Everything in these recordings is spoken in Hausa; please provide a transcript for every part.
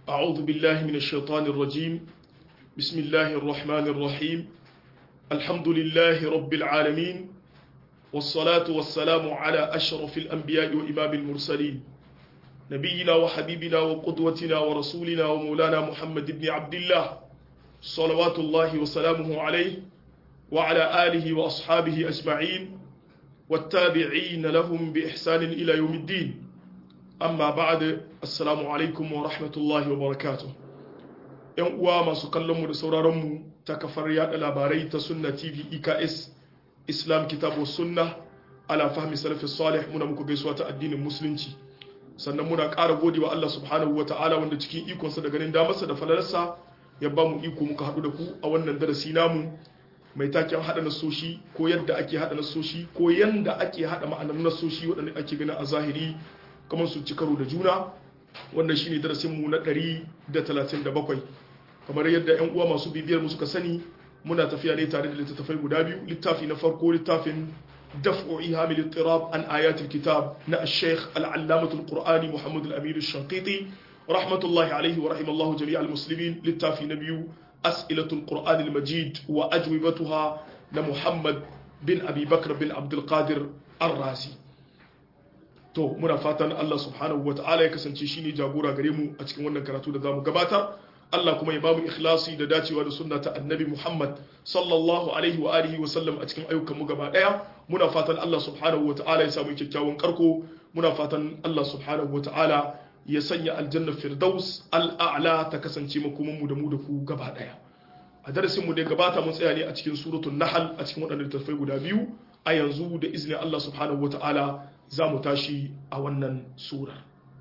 أعوذ بالله من الشيطان الرجيم بسم الله الرحمن الرحيم الحمد لله رب العالمين والصلاة والسلام على أشرف الأنبياء وإمام المرسلين نبينا وحبيبنا وقدوتنا ورسولنا ومولانا محمد بن عبد الله صلوات الله وسلامه عليه وعلى آله وأصحابه أجمعين والتابعين لهم بإحسان إلى يوم الدين amma ba'da assalamu alaikum wa rahmatullahi wa barakatuh yan uwa masu kallon mu da sauraron mu ta kafar yada labarai ta sunna tv eks islam kitabu sunna ala fahmi salafi salih muna muku gaisuwa ta addinin musulunci sannan muna ƙara gode wa Allah subhanahu wa ta'ala wanda cikin ikonsa da ganin damarsa da falalarsa ya ba mu iko muka haɗu da ku a wannan darasi namu mai taken haɗa nasoshi ko yadda ake haɗa nasoshi ko yanda ake haɗa ma'anar nasoshi waɗanda ake gani a zahiri kamar su ci karo da juna wannan shine darasinmu na 137 kamar yadda 'yan uwa masu bibiyar mu suka sani muna tafiya ne tare da littattafai guda biyu littafi na farko littafin daf'u ihamil ittirab an ayatul kitab na al-sheikh al-allamah al-qur'ani muhammad al-amin al-shanqiti rahmatullahi alayhi wa rahimallahu jami'al muslimin littafi na biyu as'ilatul qur'an al-majid wa ajwibatuha na muhammad bin abi bakr bin abdul qadir ar-razi to muna fatan Allah subhanahu wa ta'ala ya kasance shi ne jagora gare mu a cikin wannan karatu da zamu gabatar Allah kuma ya bamu ikhlasi da dacewa da sunna ta annabi Muhammad sallallahu alaihi wa alihi wa sallam a cikin ayyukan mu gaba daya muna fatan Allah subhanahu wa ta'ala ya samu kyakkyawan karko muna fatan Allah subhanahu wa ta'ala ya sanya aljanna firdaus al'a'la ta kasance makoman mu da mu da ku gaba daya a darasin mu da gabata mun tsaya ne a cikin suratul nahl a cikin waɗannan littattafai guda biyu a yanzu da izinin Allah subhanahu wa ta'ala za mu tashi a wannan sura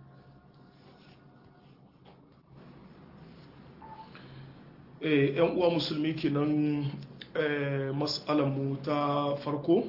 yan uwa musulmi kenan mu ta farko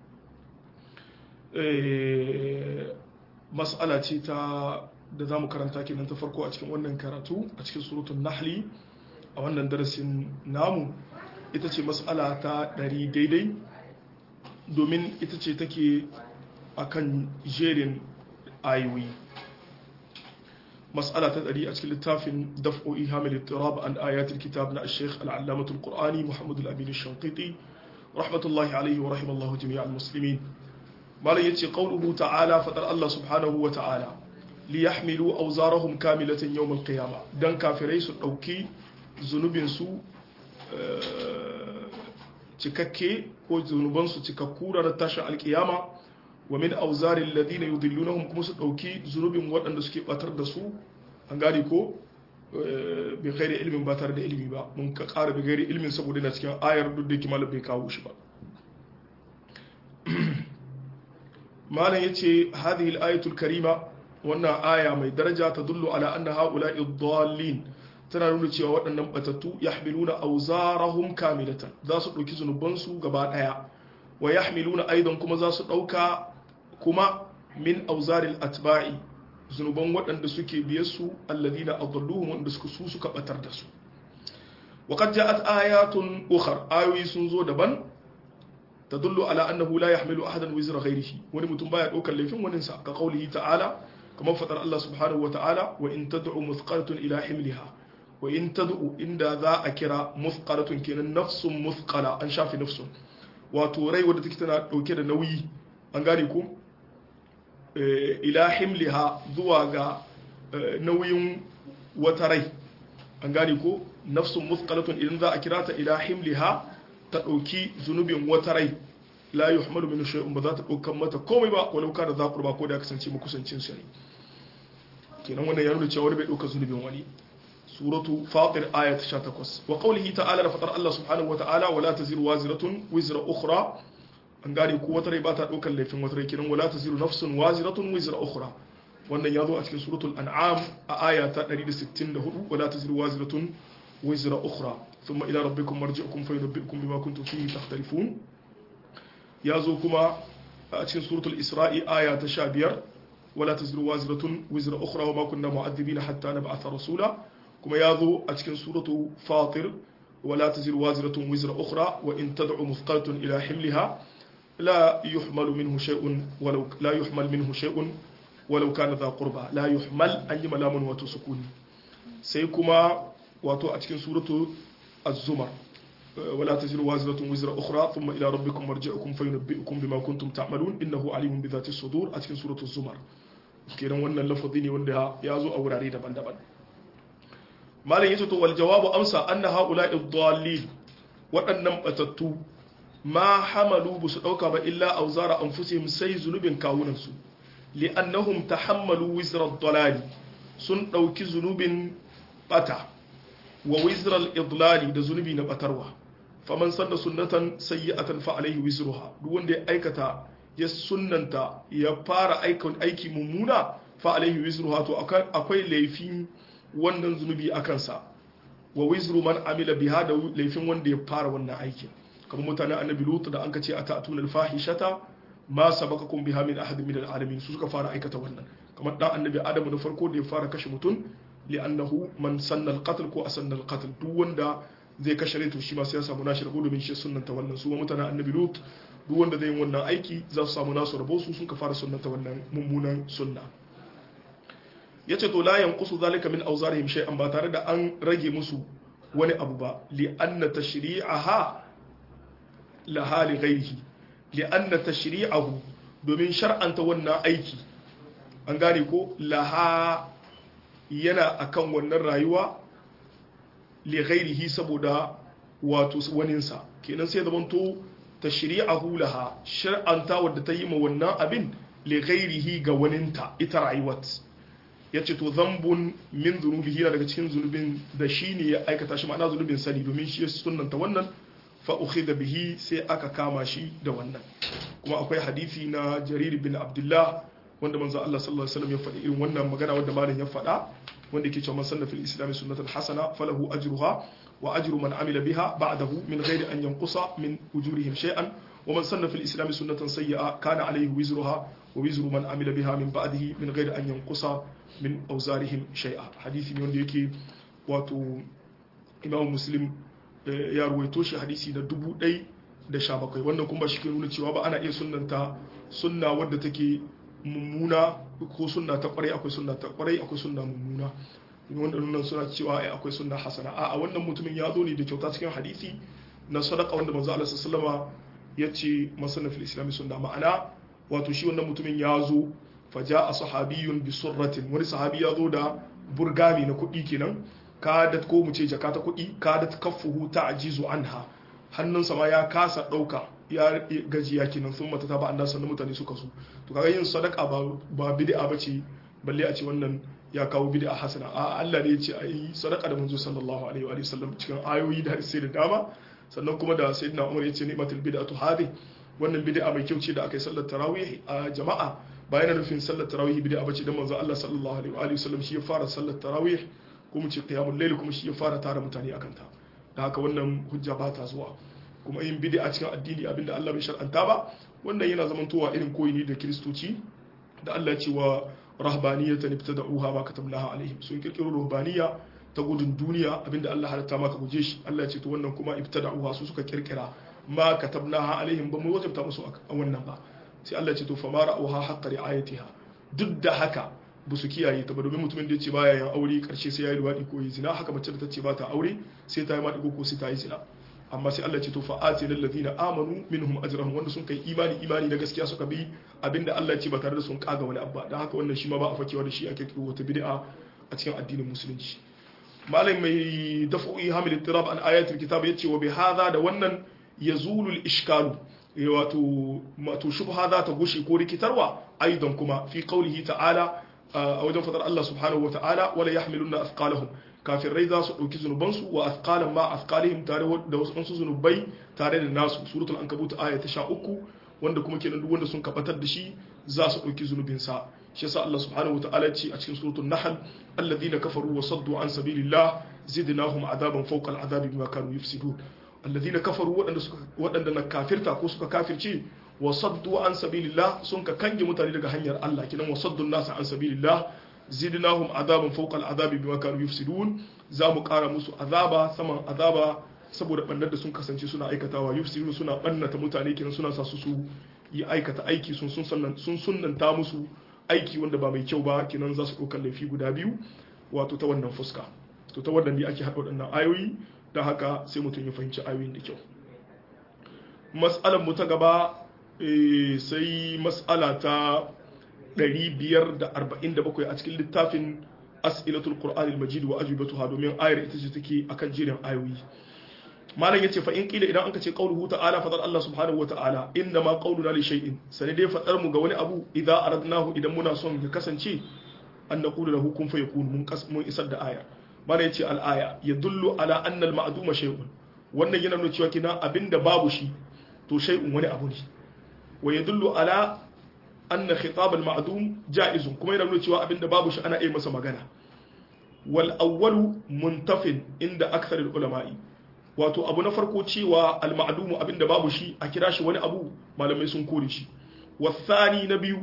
mas'ala ce ta da za mu karanta kenan ta farko a cikin wannan karatu a cikin surutun nahli a wannan darasin namu ita ce mas'ala ta ɗari daidai domin ita ce take akan jerin ayoyi mas'ala ta ɗari a cikin littafin daf'o'i hamil ittirab an ayatul kitab na sheikh al'allamatul qur'ani muhammadu al-amin shanqiti rahmatullahi alaihi wa rahimallahu jami'al muslimin malam yace qawluhu ta'ala fadar Allah subhanahu wa ta'ala li yahmilu awzarahum kamilatan yawm al-qiyamah dan kafirai su dauki zunubin su cikakke ko zunubansu cikakku ranar tashin alkiyama wa min auzarin ladina yudillunahum kuma su dauki zunubin waɗanda suke batar da su an gane ko bai kai da ilimin ba tare da ilimi ba mun ka ƙara bai gairi ilimin saboda na cikin ayar duk da yake malam bai kawo shi ba malam yace hadhihi al-ayatul karima wannan aya mai daraja ta dullu ala anna haula'i dhallin tana nuna cewa waɗannan batattu yahmiluna awzarahum kamilatan za su ɗauki zunubansu gaba ɗaya wa yahmiluna aidan kuma za su ɗauka kuma min auzaril atba'i zunuban waɗanda suke biye su alladhina adalluhum wanda suka su suka batar da su wa qad ja'at ayatun ukhar ayoyi sun zo daban tadullu ala annahu la yahmilu ahadan wizra ghayrihi wani mutum baya ɗaukar laifin wani sa ka qaulihi ta'ala kamar fadar Allah subhanahu wa ta'ala wa in tad'u muthqalatun ila himliha wa in tad'u inda za a kira muthqalatun kenan nafsun muthqala an shafi nafsun wato rai wadda take tana dauke da nauyi an gane ku ila himliha zuwa ga nauyin wata rai an gane ko nafsun muthqalatun idan za a kira ta ila himliha ta dauki zunubin wata rai la yuhmalu min shay'un ba za ta daukan mata komai ba walau kana za qurba ko da kasance makusancin sa ne kenan wannan ya nuna cewa wani bai dauka zunubin wani suratu fatir ayat 18 wa qawlihi ta'ala da fatar Allah subhanahu wa ta'ala wala taziru waziratun wizra ukhra an gane ko wata rai ba ta daukar laifin wata rai kiran wala taziru nafsun waziratun wizra ukhra wannan ya zo a cikin suratul an'am a aya ta 164 wala taziru waziratun wizra ukhra thumma ila rabbikum marji'ukum fayunabbi'ukum bima kuntum fihi takhtalifun ya zo kuma a cikin suratul isra'i aya ta 15 wala taziru waziratun wizra ukhra wa ma kunna mu'adhibina hatta nab'atha rasula kuma ya zo a cikin suratu fatir wala taziru waziratun wizra ukhra wa in tad'u muthqalatun ila himliha la yuhmalu minhu shay'un walau la yuhmal minhu shay'un walau kana dha qurba la yuhmal an yi malamun wato sukuni sai kuma wato a cikin suratu az-zumar ولا تزر وازرة وزر أخرى ثم إلى ربكم مرجعكم فينبئكم بما كنتم تعملون إنه عليم بذات الصدور أتكن سورة الزمر kenan wannan lafazi ne wanda ya zo a wurare daban-daban malam yace to wal jawabu amsa anna haula'i dhallin waɗannan batattu ma hamalu bu su dauka ba illa auzara anfusihim sai zunubin kawunan su li'annahum tahammalu wizra ad sun dauki zunubin bata wa wizra al-idlali da zunubi na batarwa faman sanna sunnatan sayyi'atan fa alaihi wizruha duk wanda ya aikata ya sunnanta ya fara aiki mummuna fa alaihi wizruha to akwai laifin wannan zunubi a kansa wa wizru man amila biha da laifin wanda ya fara wannan aikin kamar mutanen annabi lut da an kace atatuna al-fahishata ma sabaqakum biha min ahadin min al-alamin su suka fara aikata wannan kamar dan annabi adamu da farko da ya fara kashe mutum li'annahu man sanna al-qatl ko asanna al-qatl duk wanda zai kashe rai to shi ma sai ya samu nashi rabo domin shi sunnanta wannan su mutanen annabi lut duk wanda zai yi wannan aiki za su samu nasu rabo su suka fara sunnanta wannan mummunan sunna yace to la yanqusu zalika min awzarihim shay'an ba tare da an rage musu wani abu ba li anna tashri'aha la hali ghairihi li anna tashri'ahu domin shar'anta wannan aiki an gane ko laha yana akan wannan rayuwa li ghairihi saboda wato waninsa kenan sai zaman to tashri'ahu laha shar'anta wadda ta yi ma wannan abin li ghairihi ga waninta ita rayuwar yace to zambun min zunubihi yana daga cikin zunubin da shi ne ya aikata shi ma'ana zunubin sani domin shi ya sunnanta wannan fa ukhidha bihi sai aka kama shi da wannan kuma akwai hadisi na jarir bin abdullah wanda manzo Allah sallallahu alaihi wasallam ya faɗi irin wannan magana wanda malam ya faɗa wanda yake cewa man sanna fil islam sunnatan hasana falahu ajruha wa ajru man amila biha ba'dahu min ghairi an yanqusa min ujurihim shay'an wa man sanna fil islam sunnatan sayyi'a kana alayhi wizruha wa wizru man amila biha min ba'dihi min ghairi an yanqusa min awzarihim shay'a hadisi ne wanda yake wato imam muslim ya ruwaito shi hadisi na dubu ɗai da sha bakwai wannan kuma shi ke nuna cewa ba ana iya sunnanta sunna wadda take mummuna ko sunna ta kwarai akwai sunna ta kwarai akwai sunna mummuna wanda nuna suna cewa ai akwai sunna hasana a wannan mutumin ya zo ne da kyauta cikin hadisi na sadaka wanda manzo Allah sallallahu ya ce masana fil islami sunna ma'ana wato shi wannan mutumin ya zo faja a sahabiyun bi surratin wani sahabi ya zo da burgami na kuɗi kenan kadat ko mu ce jaka ta kuɗi kadat kaffuhu ta ajizu anha hannunsa ma ya kasa ɗauka ya gajiya kenan sun mata ta ba Allah sannan mutane suka so to kaga yin sadaka ba ba bid'a bace balle a ce wannan ya kawo bid'a hasana a Allah ne ya ce ayi sadaka da manzo sallallahu alaihi wa sallam cikin ayoyi da hadisi da dama sannan kuma da sayyidina Umar ya ce ni'matul bid'atu hadi wannan bid'a mai kyau ce da aka yi sallar tarawih a jama'a ba yana nufin sallar tarawih bid'a bace dan manzo Allah sallallahu alaihi wa sallam shi ya fara sallar tarawih kuma ce qiyamul layl kuma shi ya fara tara mutane akan ta da haka wannan hujja ba ta zuwa kuma yin bid'a cikin addini abinda Allah bai shar'anta ba wannan yana zamantowa irin koyi ne da kiristoci da Allah ya ce wa rahbaniyatan ibtada'uha ma katabnaha alaihim sun kirkiro ruhbaniya ta gudun duniya abinda Allah halatta maka guje shi Allah ya ce to wannan kuma ibtada'uha su suka kirkira ma katabnaha alaihim ba mu wajabta musu a wannan ba sai Allah ya ce to fa ma ra'uha haqqa ri'ayatiha duk da haka ba su kiyaye ta ba domin mutumin da ya ce baya yin aure karshe sai ya yi luwaɗi ko yi zina haka mace da ta ce ba ta aure sai ta yi maɗigo ko sai ta yi zina amma sai Allah ce to fa'ati lil ladina amanu minhum ajrahum wanda sun kai imani imani na gaskiya suka bi abinda Allah ya ce ba tare da sun kaga wani abba dan haka wannan shi ma ba a fakewa da shi ake kiro wata bid'a a cikin addinin musulunci malam mai daf'i hamil ittirab an ayatul kitab yace wa bi hadha da wannan yazulu al ishkalu wato wato shubha za ta gushe ko rikitarwa aidan kuma fi qawlihi ta'ala a wajen fadar Allah subhanahu wa ta'ala wala yahmiluna athqalahum kafirai za su ɗauki zunubansu wa athqalan ma athqalihim tare da wasu zunubai tare da nasu suratul ankabut aya ta 13 wanda kuma kenan duk wanda sun kabatar da shi za su ɗauki zunubin sa shi yasa Allah subhanahu wa ta'ala ce a cikin suratul nahl alladhina kafaru wa saddu an sabilillah zidnahum adaban fawqa al'adabi bima kanu yufsidun alladhina kafaru waɗanda suka waɗanda na kafirta ko suka kafirce wa saddu an sabilillah sun ka kange mutane daga hanyar Allah kinan wa saddu nasa an sabilillah zidnahum azaban fawqa al'adabi bima kanu yufsidun za mu kara musu azaba saman azaba saboda bannar da sun kasance suna aikatawa yufsidun suna bannata mutane kinan suna sa su su yi aikata aiki sun sun sun sunnanta musu aiki wanda ba mai kyau ba kinan za su ɗaukar laifi guda biyu wato ta wannan fuska to ta wannan ne ake haɗa waɗannan ayoyi don haka sai mutum ya fahimci ayoyin da kyau mas'alar mu ta gaba sai mas'ala ta 547 a cikin littafin as'ilatul qur'anil majid wa ajibatuha domin ayar ita ce take akan jirin ayoyi malam yace fa in kila idan anka ce qauluhu ta'ala fadar Allah subhanahu wata'ala inna ma qauluna li shay'in sai dai fadar mu ga wani abu idza aradnahu idan muna son ya kasance an naqulu lahu kun fayakun mun mun isar da aya malam yace al aya yadullu ala anna al ma'duma shay'un wannan yana nuna cewa kina abinda babu shi to shay'un wani abu ne wa yadullu ala anna khitab al ma'dum ja'izun kuma yana nuna cewa abinda babu shi ana iya masa magana wal awwalu muntafin inda akthar al ulama'i wato abu na farko cewa al ma'dum abinda babu shi a kira shi wani abu malamai sun kore shi wasani na biyu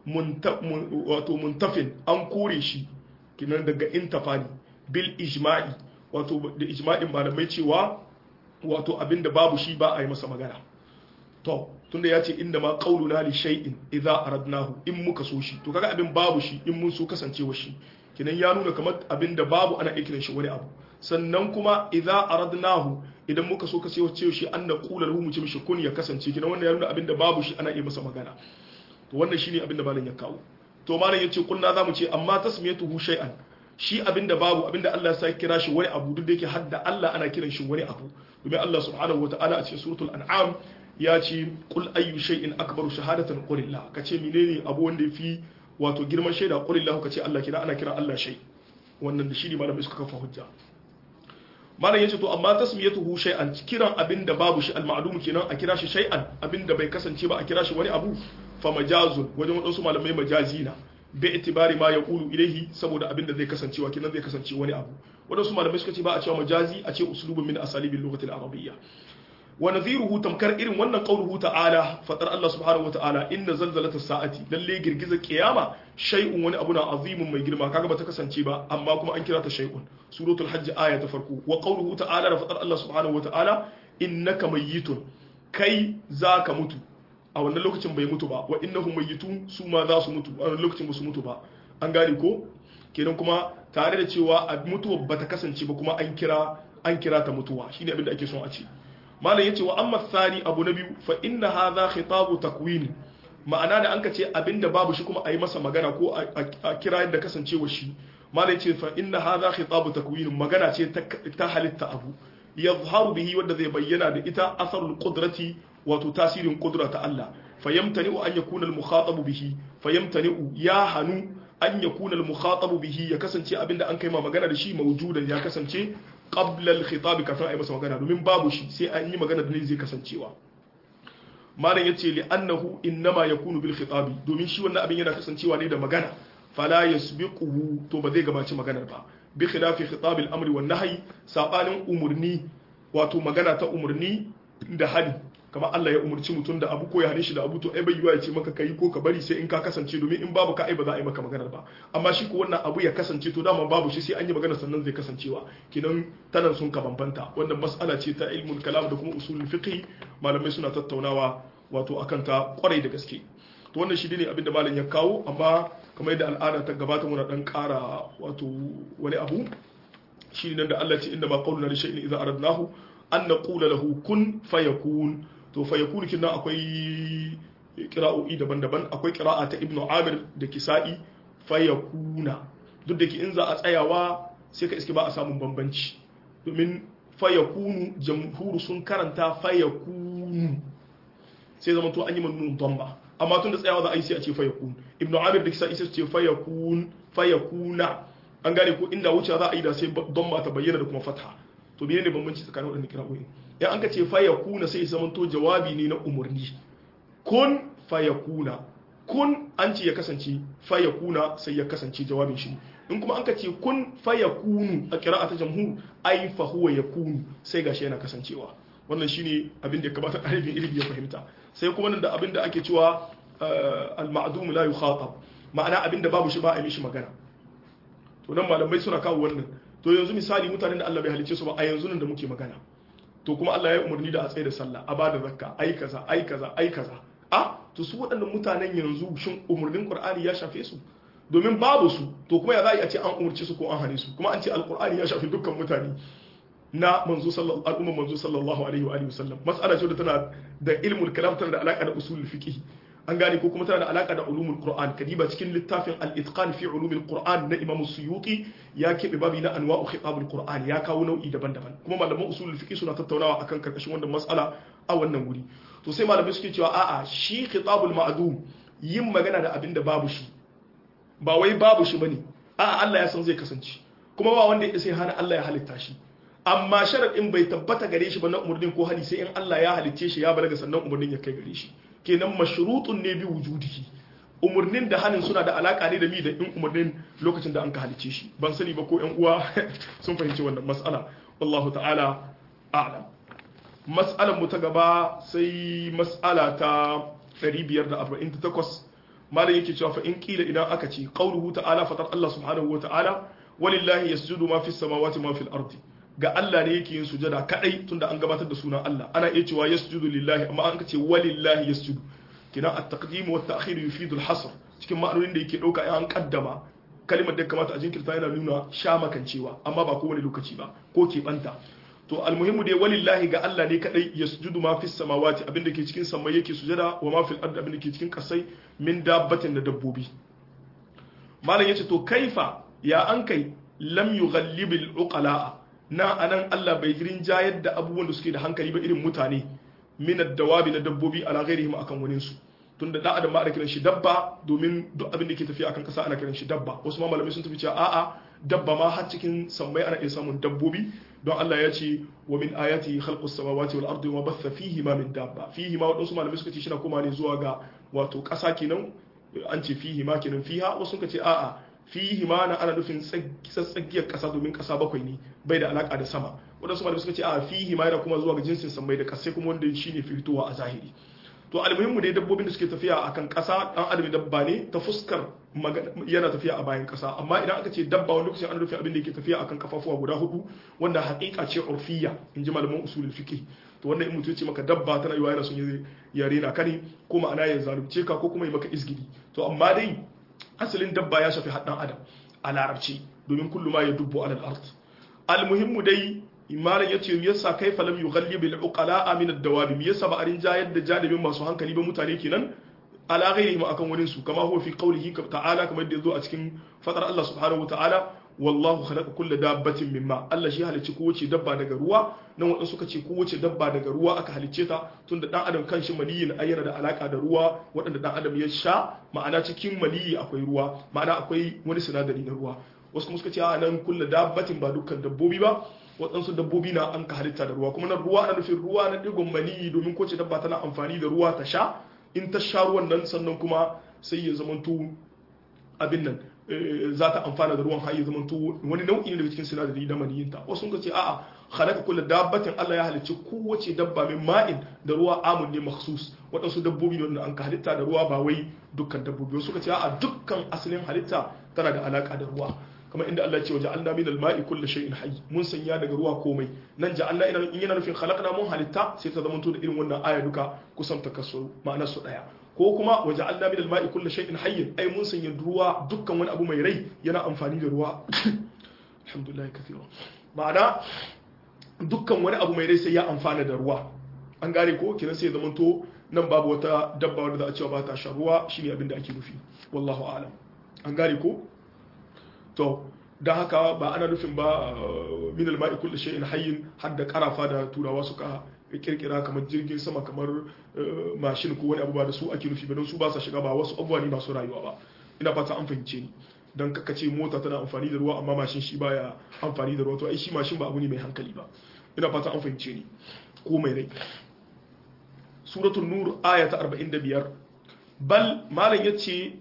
wato muntafin an kore shi kinan daga intafani bil ijma'i wato da ijma'in malamai cewa wato abinda babu shi ba a yi masa magana to tunda ya ce inda ma qauluna li shay'in idza aradnahu in muka so shi to kaga abin babu shi in mun so kasancewa shi kinan ya nuna kamar abin da babu ana ikirin shi wani abu sannan kuma idza aradnahu idan muka so kasancewa shi an na qula lahu mu ce mishi kun ya kasance kinan wannan ya nuna abin da babu shi ana iya masa magana to wannan shine abin da malam ya kawo to malam yace kunna zamu ce amma tasmiyatuhu shay'an shi abin da babu abin da Allah ya sa kira shi wani abu duk da yake hadda Allah ana kiran shi wani abu domin Allah subhanahu wataala a cikin suratul an'am ya ce kul ayyu shay'in akbaru shahadatan qulillah kace menene abu wanda yafi wato girman shaida qulillah kace Allah kira ana kira Allah shay wannan da shi ne malamai suka kafa hujja malam yace to amma tasmiyatuhu shay'an kiran abinda babu shi al-ma'lum kenan a kira shi shay'an abinda bai kasance ba a kira shi wani abu fa majazun wajen wadansu malamai majazina bi itibari ma yaqulu ilayhi saboda abinda zai kasancewa kenan zai kasance wani abu wadansu malamai suka ce ba a cewa majazi a ce uslubun min asalibil lughati al-arabiyya wa nadhiruhu tamkar irin wannan qauluhu ta'ala fatar Allah subhanahu wa ta'ala inna zalzalata sa'ati lalle girgizar kiyama shay'un wani abu na azimun mai girma kaga bata kasance ba amma kuma an kira ta shay'un suratul hajj aya ta farko wa qauluhu ta'ala da fatar Allah subhanahu wa ta'ala innaka mayyitun kai zaka mutu a wannan lokacin bai mutu ba wa innahum mayyitun su ma za su mutu a wannan lokacin ba su mutu ba an gane ko kenan kuma tare da cewa a mutuwa bata kasance ba kuma an kira an kira ta mutuwa shine abin da ake son a ce malam yace wa amma thani abu na biyu fa inna hadha khitabu takwin ma'ana da anka ce abinda babu shi kuma a yi masa magana ko a kira yadda kasancewa shi malam yace fa inna hadha khitabu takwin magana ce ta halitta abu yadhharu bihi wanda zai bayyana da ita asarul qudrati wato tasirin qudra ta Allah fayamtani'u an yakuna al-mukhatabu bihi fayamtani'u ya hanu an yakuna al-mukhatabu bihi ya kasance abinda an kai ma magana da shi mawjudan ya kasance qabla al-khitab kafin ayi masa magana domin babu shi sai an yi magana da ne zai kasancewa malam yace li annahu innama yakunu bil khitabi domin shi wannan abin yana kasancewa ne da magana fala yasbiquhu to ba zai gabaci maganar ba bi khilafi khitab al-amri wan nahyi sabanin umurni wato magana ta umurni da hali kamar Allah ya umurci mutum da abu ko ya hane shi da abu to ai bai yiwa ya ce maka kai ko ka bari sai in ka kasance domin in babu ka ai ba za a yi maka maganar ba amma shi ko wannan abu ya kasance to dama babu shi sai an yi magana sannan zai kasancewa kinan tanan sun ka bambanta wannan mas'ala ce ta ilmul kalam da kuma usulul fiqh malamai suna tattaunawa wato akan ta kwarai da gaske to wannan shi ne abinda malam ya kawo amma kamar yadda al'ada ta gabata muna dan kara wato wani abu shi ne da Allah ce inda ma qawluna li shay'in idza aradnahu an naqula lahu kun fayakun to fayakun kin akwai qira'o'i daban-daban akwai qira'a ta ibnu amir da kisa'i fayakuna duk da ke in za a tsayawa sai ka iske ba a samun bambanci domin fayakunu jamhuru sun karanta fayakunu sai zama to an yi mannun damba amma tun da tsayawa za a yi sai a ce fayakun ibnu amir da kisa'i sai su ce fayakun fayakuna an gane ko inda wuce za a yi da sai damba ta bayyana da kuma fatha to biye ne bambanci tsakanin waɗannan kira'o'i in an ka ce fayakuna sai zama to jawabi ne na umarni kun fayakuna kun an ce ya kasance fayakuna sai ya kasance jawabin shi in kuma an ka ce kun fayakunu a kira'a ta jamhur ai fa huwa yakunu sai gashi yana kasancewa wannan shine abin da ya kamata ɗalibin ilimi ya fahimta sai kuma nan da abin da ake cewa al-ma'dum la yukhatab ma'ana abin da babu shi ba a yi mishi magana to nan malamai suna kawo wannan to yanzu misali mutanen da Allah bai halice su ba a yanzu nan da muke magana to kuma Allah ya umarni da a tsaye da sallah a bada zakka ai kaza ai kaza ai kaza a to su waɗannan mutanen yanzu shin umarnin Qur'ani ya shafe su domin babu su to kuma ya za a ce an umarci su ko an hane su kuma an ce alqur'ani ya shafi dukkan mutane na manzo sallallahu al'umma manzo sallallahu alaihi wa alihi wasallam mas'ala ce da tana da ilmul kalam tana da alaka da usulul fiqh an gane ko kuma tana da alaka da ulumul qur'an kadiba cikin littafin al-itqan fi ulumil qur'an na imam suyuti ya kebe babi na anwa'u khitabul qur'an ya kawo nau'i daban-daban kuma malaman usulul fiqh suna tattaunawa akan karkashin wannan mas'ala a wannan wuri to sai malamai suke cewa a'a shi khitabul ma'dum yin magana da abin da babu shi ba wai babu shi bane a'a Allah ya san zai kasance kuma ba wanda ya sai hana Allah ya halitta shi amma sharadin bai tabbata gare shi ba na umurnin ko hali sai in Allah ya halicce shi ya balaga sannan umurnin ya kai gare shi kenan mashrutun ne bi wujudihi umurnin da hanin suna da alaka ne da mi da in umurnin lokacin da an ka halicce shi ban sani ba ko ƴan uwa sun fahimci wannan mas'ala wallahu ta'ala a'lam mas'alar mu ta gaba sai mas'ala ta 548 malam yake cewa fa in kila idan aka ce qauluhu ta'ala fatar Allah subhanahu wa ta'ala walillahi yasjudu ma fis samawati ma fil ardi ga Allah ne yake yin sujada kadai tunda an gabatar da sunan Allah ana iya cewa yasjudu lillahi amma an ce walillahi yasjudu kina at-taqdim wa at-ta'khir yufidu al-hasr cikin ma'anonin da yake dauka an kaddama kalimar da kamata a jinkirta yana nuna sha makancewa amma ba kowane lokaci ba ko ke banta to almuhimmu dai walillahi ga Allah ne kadai yasjudu ma fis samawati abinda ke cikin samai yake sujada wa ma fil ardi abinda ke cikin kasai min dabbatin da dabbobi malam yace to kaifa ya an kai lam yughallibil uqala na anan Allah bai girin jayar da abubuwan da suke da hankali ba irin mutane min ad-dawabi na dabbobi ala ghairihim akan wani su tunda da adam ma ana kiran shi dabba domin duk abin da ke tafiya akan kasa ana kiran shi dabba wasu ma malamai sun tafi cewa a'a dabba ma har cikin sammai ana iya samun dabbobi don Allah ya ce wa min ayati khalqus samawati wal ardi wa batha fihi ma min dabba fihi ma wadansu malamai suka ce shi na koma ne zuwa ga wato kasa kenan an ce fihi ma kenan fiha wasu suka ce a'a fihi ma na ana nufin tsaggiyar kasa domin kasa bakwai ne bai da alaka da sama wadansu malamai suka ce a'a fihi ma yana kuma zuwa ga jinsin sammai da kasai kuma wanda shine fitowa a zahiri to almuhimmu dai dabbobin da suke tafiya akan kasa dan adam dabba ne ta fuskar yana tafiya a bayan kasa amma idan aka ce dabba wani lokacin an rufe abin da yake tafiya akan kafafuwa guda hudu wanda haƙiƙa ce urfiya in ji malaman usulul fiqh to wannan in mutum ce maka dabba tana yiwa yana son ya rena ka ne ko ma'ana ya zalunce ka ko kuma ya maka isgidi to amma dai asalin dabba ya shafi haddan adam a larabci domin kullu ma ya dubbo alal ard almuhimmu dai imaran yace me yasa kaifa lam yughallib al uqala min ad dawab me yasa ba arin jayar da janibin masu hankali ba mutane kenan ala ghairihim akan wurin su kama huwa fi qawlihi ta'ala kamar da yazo a cikin fadar Allah subhanahu wa ta'ala wallahu khalaqa kulla dabbatin mimma Allah shi halicci kowace dabba daga ruwa nan wadanda suka ce kowace dabba daga ruwa aka halicce ta tunda dan adam kanshi maniyin ayyana da alaka da ruwa wadanda dan adam ya sha ma'ana cikin maniyi akwai ruwa ma'ana akwai wani sinadari na ruwa wasu kuma suka ce a nan kulla dabbatin ba dukkan dabbobi ba waɗansu dabbobi na an ka halitta da ruwa kuma na ruwa ana nufin ruwa na digon maniyi domin kowace dabba tana amfani da ruwa ta sha in ta sha ruwan nan sannan kuma sai ya zamanto abin nan za ta amfana da ruwan har ya zamanto wani nau'i ne daga cikin sinadari na maniyinta wasu sun ce a'a khalaqa kullu dabbatin Allah ya halicci kowace dabba min ma'in da ruwa amun ne makhsus waɗansu dabbobi ne wanda an ka halitta da ruwa ba wai dukkan dabbobi wasu suka ce a'a dukkan asalin halitta tana da alaka da ruwa kamar inda Allah ya ce wa ja'alna min al-ma'i kullu shay'in hayy mun sanya daga ruwa komai nan ja'alna ina in yana nufin khalaqna mun halitta sai ta zamanto da irin wannan aya duka kusan takassu ma'anar su daya ko kuma wa ja'alna min al-ma'i kullu shay'in hayy ai mun sanya ruwa dukkan wani abu mai rai yana amfani da ruwa alhamdulillah kathira ma'ana dukkan wani abu mai rai sai ya amfana da ruwa an gane ko kiran sai zamanto nan babu wata dabba wadda za a cewa ba ta sha ruwa shine abin da ake nufi wallahu a'lam an gane ko to da haka ba ana nufin ba min alma'i kullu shay'in hayyin har da karafa da turawa suka kirkira kamar jirgin sama kamar mashin ko wani abu ba da su ake nufi ba don su ba sa shiga ba wasu abubuwa ne masu rayuwa ba ina fata an fahimce ni dan kaka ce mota tana amfani da ruwa amma mashin shi baya amfani da ruwa to ai shi mashin ba abu ne mai hankali ba ina fata an fahimce ni ko mai rai suratul nur aya ta 45 bal malam yace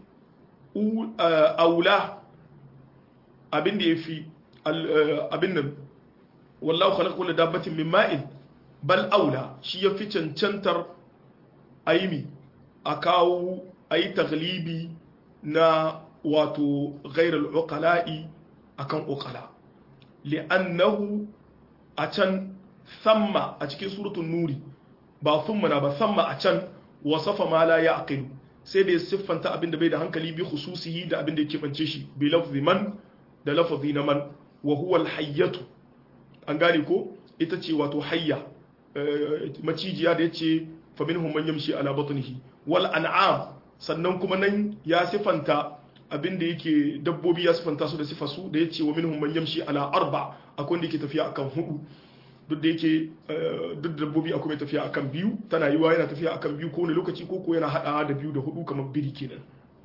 aula abin da ya fi abin nan wallahu khalaqa kullu dabbatin min ma'in bal aula shi ya fi cancantar aimi a kawo ayi taglibi na wato ghairal uqala'i akan uqala li'annahu a can samma a cikin suratul nuri ba thumma na ba samma a can wasafa ma la ya'qilu sai da ya siffanta abin da bai da hankali bi khususihi da abin da yake bance shi bi lafzi man da lafzi na man wa huwa al-hayyatu an gane ko ita ce wato hayya macijiya da yace fa minhum man yamshi ala batnihi wal an'am sannan kuma nan ya sifanta abin da yake dabbobi ya sifanta su da sifa su da yace wa minhum man yamshi ala arba akwai wanda yake tafiya akan hudu duk da yake duk dabbobi akwai mai tafiya akan biyu tana yiwa yana tafiya akan biyu ko wani lokaci ko ko yana hada da biyu da hudu kamar biri kenan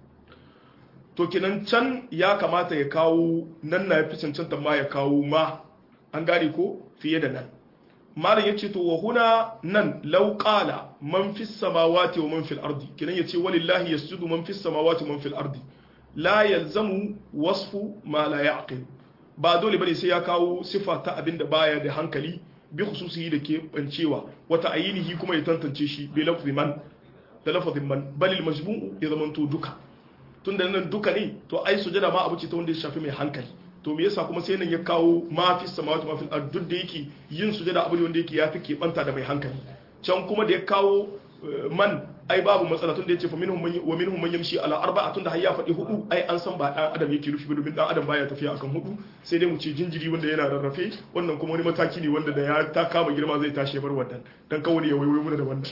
to kenan can ya kamata ya kawo nan na yafi cancanta ma ya kawo ma an gane ko fiye da nan malam yace to wa huna nan law qala man fis samawati wa man fil ardi kenan yace walillahi yasjudu man fis samawati wa man fil ardi la yalzamu wasfu ma la ya'qil ba dole bane sai ya kawo sifa ta abinda baya da hankali bi khususihi da ke bancewa wata ayinihi kuma ya tantance shi bi lafzi man da lafazin man bal al majmu'u ya zamanto duka tunda nan duka ne to ai sujada ma abu ce ta wanda ya shafi mai hankali to me yasa kuma sai nan ya kawo ma fi samawati ma fil ard duk da yake yin sujada abu ne wanda yake yafi ke banta da mai hankali can kuma da ya kawo man ai babu matsala tunda yace fa minhum man wa minhum man yamshi ala arba'a tunda har ya faɗi hudu ai an san ba dan adam yake nufi ba domin dan adam baya tafiya akan hudu sai dai mu ce jinjiri wanda yana rarrafe wannan kuma wani mataki ne wanda da ya ta kama girma zai tashi ya bar wannan dan kawai ya waiwai mu da wannan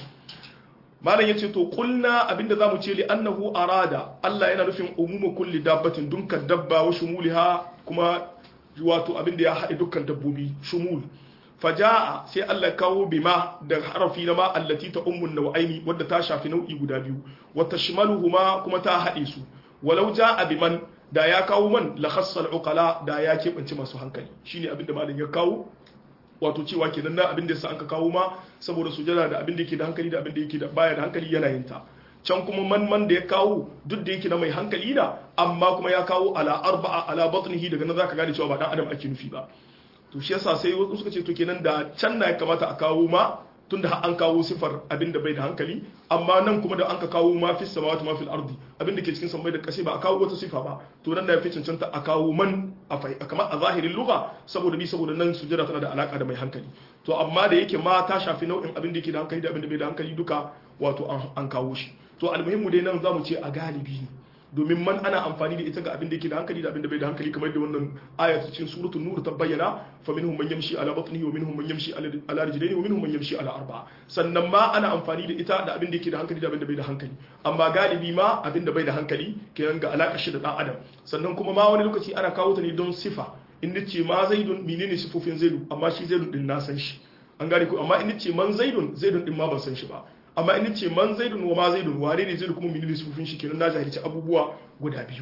malam yace to kulna abinda zamu ce li annahu arada Allah yana nufin umuma kulli dabbatin dunkan dabba wa shumuliha kuma wato abinda ya haɗe dukkan dabbobi shumul faja'a sai Allah kawo bima da harafi na ma allati ta ummun nau'aini wadda ta shafi nau'i guda biyu wa tashmaluhuma kuma ta haɗe su walau ja'a biman da ya kawo man la khassal uqala da ya keɓance masu hankali shine abinda malam ya kawo wato cewa kenan na abin da yasa an ka kawo ma saboda sujada da abin da yake da hankali da abin da yake da baya da hankali yana yin ta can kuma man man da ya kawo duk da yake na mai hankali na amma kuma ya kawo ala arba'a ala batnihi daga nan zaka gane cewa ba dan adam ake nufi ba to shi yasa sai wasu suka ce to kenan da can na ya kamata a kawo ma tunda an kawo sifar abin da bai da hankali amma nan kuma da an ka kawo ma fi samawati ma fil ardi abin da ke cikin samai da kasai ba a kawo wata sifa ba to nan da ya fi cancanta a kawo man a fai kamar a zahirin lugha saboda bi saboda nan sujada tana da alaka da mai hankali to amma da yake ma ta shafi nau'in abin da yake da hankali da abin da bai da hankali duka wato an kawo shi to almuhimmu dai nan zamu ce a galibi ne domin man ana amfani da ita ga abin da yake da hankali da abin da bai da hankali kamar da wannan ayat cikin suratul nur ta bayyana fa minhum man yamshi ala batnihi wa minhum man yamshi ala rijlihi wa minhum man yamshi ala arba'a sannan ma ana amfani da ita da abin da yake da hankali da abin da bai da hankali amma galibi ma abin da bai da hankali kenan ga alaka shi da dan adam sannan kuma ma wani lokaci ana kawo ta ne don sifa in nace ma zaidun menene sifofin zaidu amma shi zaidun din na san shi an gane ko amma in nace man zaidun zaidun din ma ban san shi ba amma in ce man zaidun wa ma zaidun wane ne zaidu kuma menene sufufin shi kenan na jahilci abubuwa guda biyu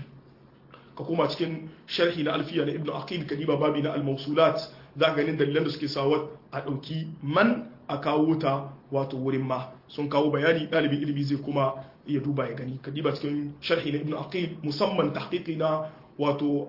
ka koma cikin sharhi na alfiya na ibnu aqil kadiba babi na al-mawsulat za ka ganin dalilan da suke sawa a dauki man a kawo ta wato wurin ma sun kawo bayani dalibin ilimi zai kuma ya duba ya gani kadiba cikin sharhi na ibnu aqil musamman tahqiqi na wato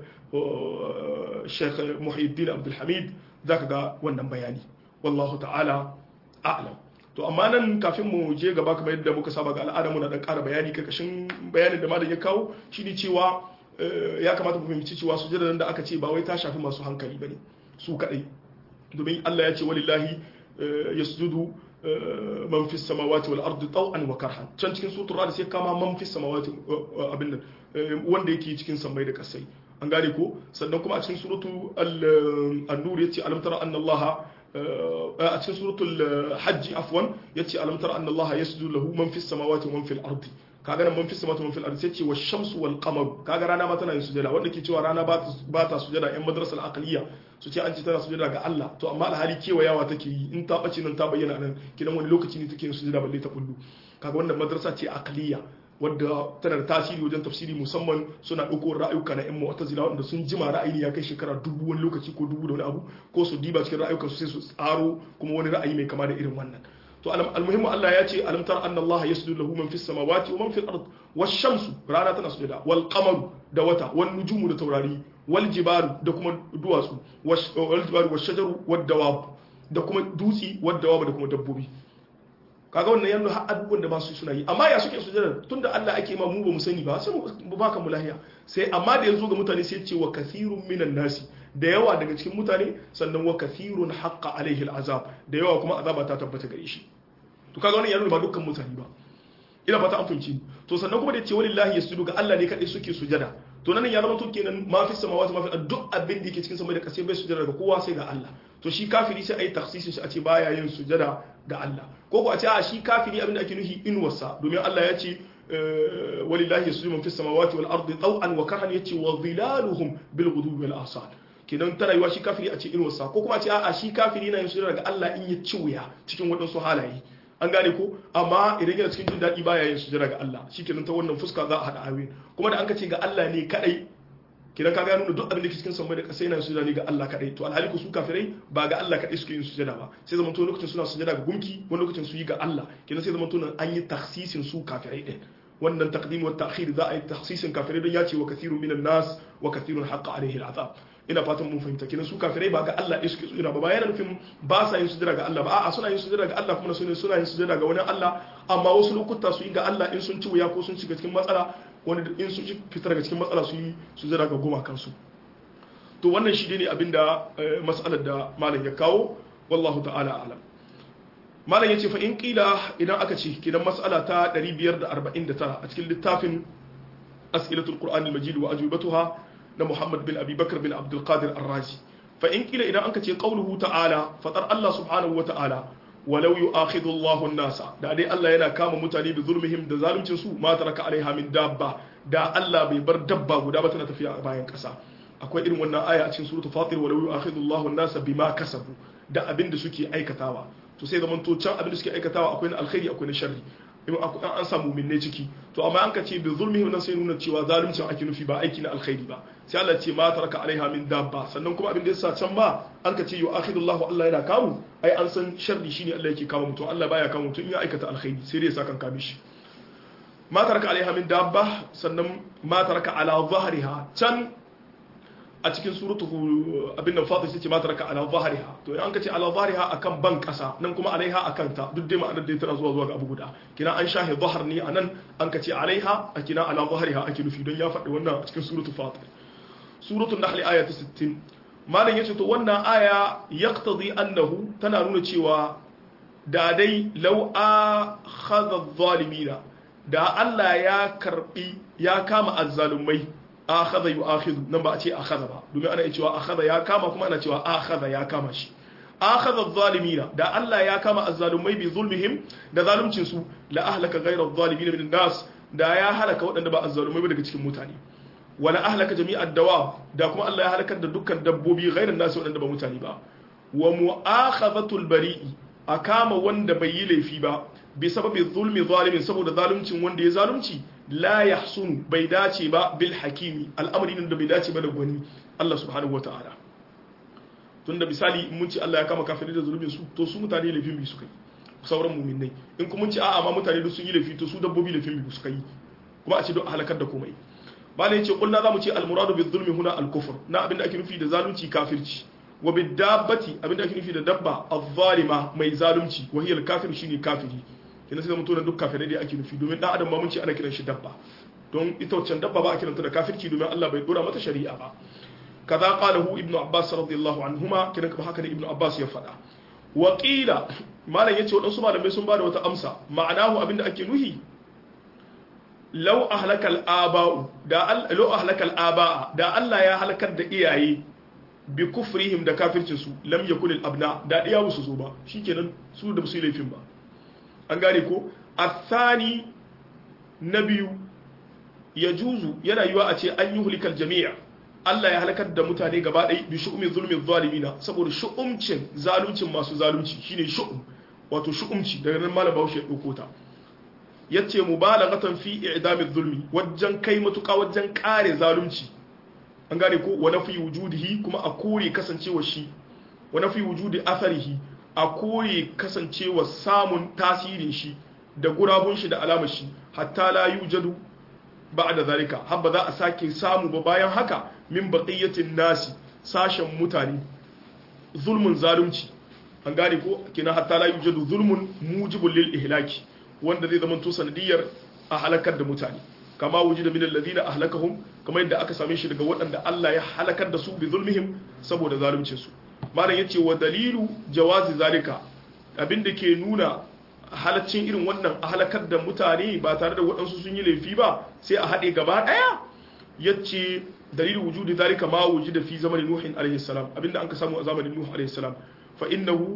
Sheikh Muhyiddin Abdul Hamid zaka ga wannan bayani wallahu ta'ala a'lam to amma nan kafin mu je gaba kamar yadda muka saba ga al'ada muna dan ƙara bayani karkashin bayanin da malam ya kawo shine cewa ya kamata mu fahimci cewa sujada da aka ce ba wai ta shafi masu hankali bane su kadai domin Allah ya ce walillahi yasjudu man fis samawati wal ardi taw'an wa karhan can cikin suratul rad sai kama man fis samawati abin nan wanda yake cikin sammai da kasai an gane ko sannan kuma a cikin suratu an-nur yace alam tara anna allaha a cikin suratul hajji afwan yace alam tara anna allaha yasjudu lahu man fis samawati wa man fil ardi kaga nan man fis samawati wa man fil ardi sai ce wa shamsu wal qamar kaga rana ma tana yin sujada wanda ke cewa rana ba ta sujada yan madrasal aqliya su ce an ce tana sujada ga Allah to amma alhali kewayawa take yi in ta bace nan ta bayyana nan kidan wani lokaci ne take yin sujada balle ta kullu kaga wannan madrasa ce aqliya wadda tana da tasiri wajen tafsiri musamman suna ɗauko ra'ayuka na 'yan mu'tazila wanda sun jima ra'ayi ya kai shekara dubu wani lokaci ko dubu da wani abu ko su diba cikin ra'ayukan su sai su tsaro kuma wani ra'ayi mai kama da irin wannan to almuhimmu Allah ya ce alam tara anna Allah yasjudu lahu man fis samawati wa man fil ard wash-shamsu rana tana sujada wal qamaru da wata wan nujumu da taurari wal jibaru da kuma duwatsu wal jibaru wash shajaru wad dawab da kuma dutsi wad dawab da kuma dabbobi kaga wannan yanzu har abubuwan da ba su suna yi amma ya suke sujada tunda Allah ake ma mu ba mu sani ba sai mu baka mu lahiya sai amma da yazo ga mutane sai ce wa kathirun minan nasi da yawa daga cikin mutane sannan wa kathirun haqqa alaihi al'azab da yawa kuma azaba ta tabbata gare shi to kaga wannan yanzu ba dukkan mutane ba ina fata an fahimci to sannan kuma da ce walillahi yasjudu ga Allah ne kadai suke sujada to nan ya zama to kenan ma fi samawati ma fi duk abin da yake cikin sama da kasai bai sujada ga kowa sai ga Allah to shi kafiri sai ayi takhsisin shi a ce baya yin sujada ga Allah ko ko a ce a shi kafiri abin da ake nufi inuwarsa domin Allah ya ce walillahi yasjudu man fi samawati wal ardi taw'an wa karhan yace wa dhilaluhum bil ghudwi wal asal kenan ta rayuwa shi kafiri a ce inuwarsa ko kuma a ce a shi kafiri na yin sujada ga Allah in ya ci wuya cikin waɗansu halaye an gane ko amma idan yana cikin jin daɗi baya yin sujada ga Allah shikenan ta wannan fuska za a haɗa ayoyin kuma da an ka ce ga Allah ne kadai kidan ka ga nuna duk abin da ke cikin sammai da ƙasa yana sujada ne ga Allah kadai to alhali ku su kafirai ba ga Allah kadai suke yin sujada ba sai zaman to lokacin suna sujada ga gumki wani lokacin su yi ga Allah kidan sai zaman to nan an yi takhsisin su kafirai din wannan taqdim wa ta'khir za a yi takhsisin kafirai don ya ce wa kathirun minan nas wa kathirun haqqa alaihi al'azab ina fatan mun fahimta kenan su kafirai ba ga Allah ɗaya suke sujada ba ba yana nufin ba sa yin sujada ga Allah ba a'a suna yin sujada ga Allah kuma suna suna yin sujada ga wani Allah amma wasu lokuta su yi ga Allah in sun ci wuya ko sun shiga cikin matsala wani in sun ci fitar daga cikin matsala su yi sujada ga goma kansu to wannan shi ne abinda mas'alar da malam ya kawo wallahu ta'ala alam malam yace fa in qila idan aka ce kidan mas'ala ta 549 a cikin littafin as'ilatul qur'anil majid wa ajubatuha na Muhammad bin Abi Bakar bin Abdul Qadir Ar-Razi fa in kila idan anka ce qauluhu ta'ala fatar Allah subhanahu wa ta'ala walau yu'akhidhu Allahu an-nasa da dai Allah yana kama mutane bi zulmihim da zaluncin su ma taraka alaiha min dabba da Allah bai bar dabba guda ba tana tafiya a bayan kasa akwai irin wannan aya a cikin suratul fatir walau yu'akhidhu Allahu an-nasa bima kasabu da abin da suke aikatawa to sai zaman to can abin da suke aikatawa akwai na alkhairi akwai na sharri in an samu minne ciki to amma an ka ce bi zulmihim nan sai nuna cewa zaluncin ake nufi ba aiki na alkhairi ba sai Allah ce ma taraka alaiha min dabba sannan kuma abin da yasa can ba an ka ce yu'akhidullahu Allah yana kamu ai an san sharri shine Allah yake kama mutum Allah baya kama mutum in ya aikata alkhairi sai dai ya saka kame shi ma taraka alaiha min dabba sannan ma taraka ala zahriha can a cikin suratu abin nan fatir ce ma taraka ala zahriha to an kace ala zahriha akan ban kasa nan kuma alaiha akan ta duk dai ma'anar da tana zuwa zuwa ga abu guda kina an shahi zahar ne anan an kace alaiha a kina ala zahriha ake nufi don ya faɗi wannan a cikin suratu fatir suratul nahl aya ta 60 malam yace to wannan aya yaqtadi annahu tana nuna cewa da dai law akhadha adh-dhalimina da Allah ya karbi ya kama azzalumai akhadha yu'akhidhu nan ba a ce akhadha ba domin ana cewa akhadha ya kama kuma ana cewa akhadha ya kama shi akhadha adh-dhalimina da Allah ya kama azzalumai bi zulmihim da zaluncin su la ahlaka ghayra adh-dhalimin min nas da ya halaka waɗanda ba azzalumai ba daga cikin mutane wala ahlaka jami'ad dawab da kuma Allah ya halakar da dukkan dabbobi ghayran nas waɗanda ba mutane ba wa mu'akhadhatul bari'i a kama wanda bai yi laifi ba bi sababi zulmi zalimin saboda zaluncin wanda ya zalunci la yahsunu bai dace ba bil hakimi al'amari da bai dace ba da gwani Allah subhanahu wataala tunda misali mun ci Allah ya kama kafirai da zulumin su to su mutane laifin bi suka yi sauran mu'minai in kuma mun ci a'a ma mutane duk sun yi laifi to su dabbobi laifin bi suka yi kuma a ce don halakar da komai bala yace kullu zamu ce al muradu bi zulmi huna al kufr na abinda ake nufi da zalunci kafirci wa bi dabbati abinda ake nufi da dabba az-zalima mai zalunci wa hiya al kafir shine kafiri kina sai mutum duk kafirai dai ake nufi domin dan adam ba mun ce ana kiran shi dabba don ita wancan dabba ba a kiranta da kafirci domin Allah bai dora mata shari'a ba kaza qalahu ibnu abbas radiyallahu anhuma kiran kuma haka ne ibnu abbas ya faɗa wa qila malam yace wadansu malamai sun bada wata amsa ma'anahu abinda ake nuhi law ahlaka al-aba'u da law ahlaka al-aba'a da Allah ya halakar da iyaye bi kufrihim da kafircin su lam yakul al-abna da diya su zo ba shikenan su da su yi laifin ba an gane ko athani na biyu ya juzu yana yiwa a ce an yi hulikar jami'a Allah ya halakar da mutane gaba ɗaya bi shu'umi zulmin zalimina saboda shu'umcin zaluncin masu zalunci shine shu'um wato shu'umci daga nan malam Bahaushe ya ɗauko ta yace mubalaghatan fi i'dami zulmi wajen kai matuƙa wajen ƙare zalunci an gane ko wa nafi wujudihi kuma a kore kasancewa shi wa nafi wujudi atharihi a kore kasancewa samun tasirin shi da gurabun shi da alamar shi hatta la yujadu ba'da zalika har ba za a sake samu ba bayan haka min baqiyatin nasi sashen mutane zulmun zalunci an gane ko kina hatta la yujadu zulmun mujibul lil ihlaki wanda zai zama to sanadiyar a halakar da mutane kama wujida min alladhina ahlakahum kama yadda aka same shi daga waɗanda Allah ya halakar da su bi zulmihim saboda zaluncin su malam yace wa dalilu jawazi zalika abinda ke nuna halaccin irin wannan a halakar da mutane ba tare da waɗansu sun yi laifi ba sai a haɗe gaba ɗaya yace dalilin wujudi zalika ma wujida fi zamanin nuhin alaihi salam abinda an ka samu a zamanin nuh alaihi salam fa innahu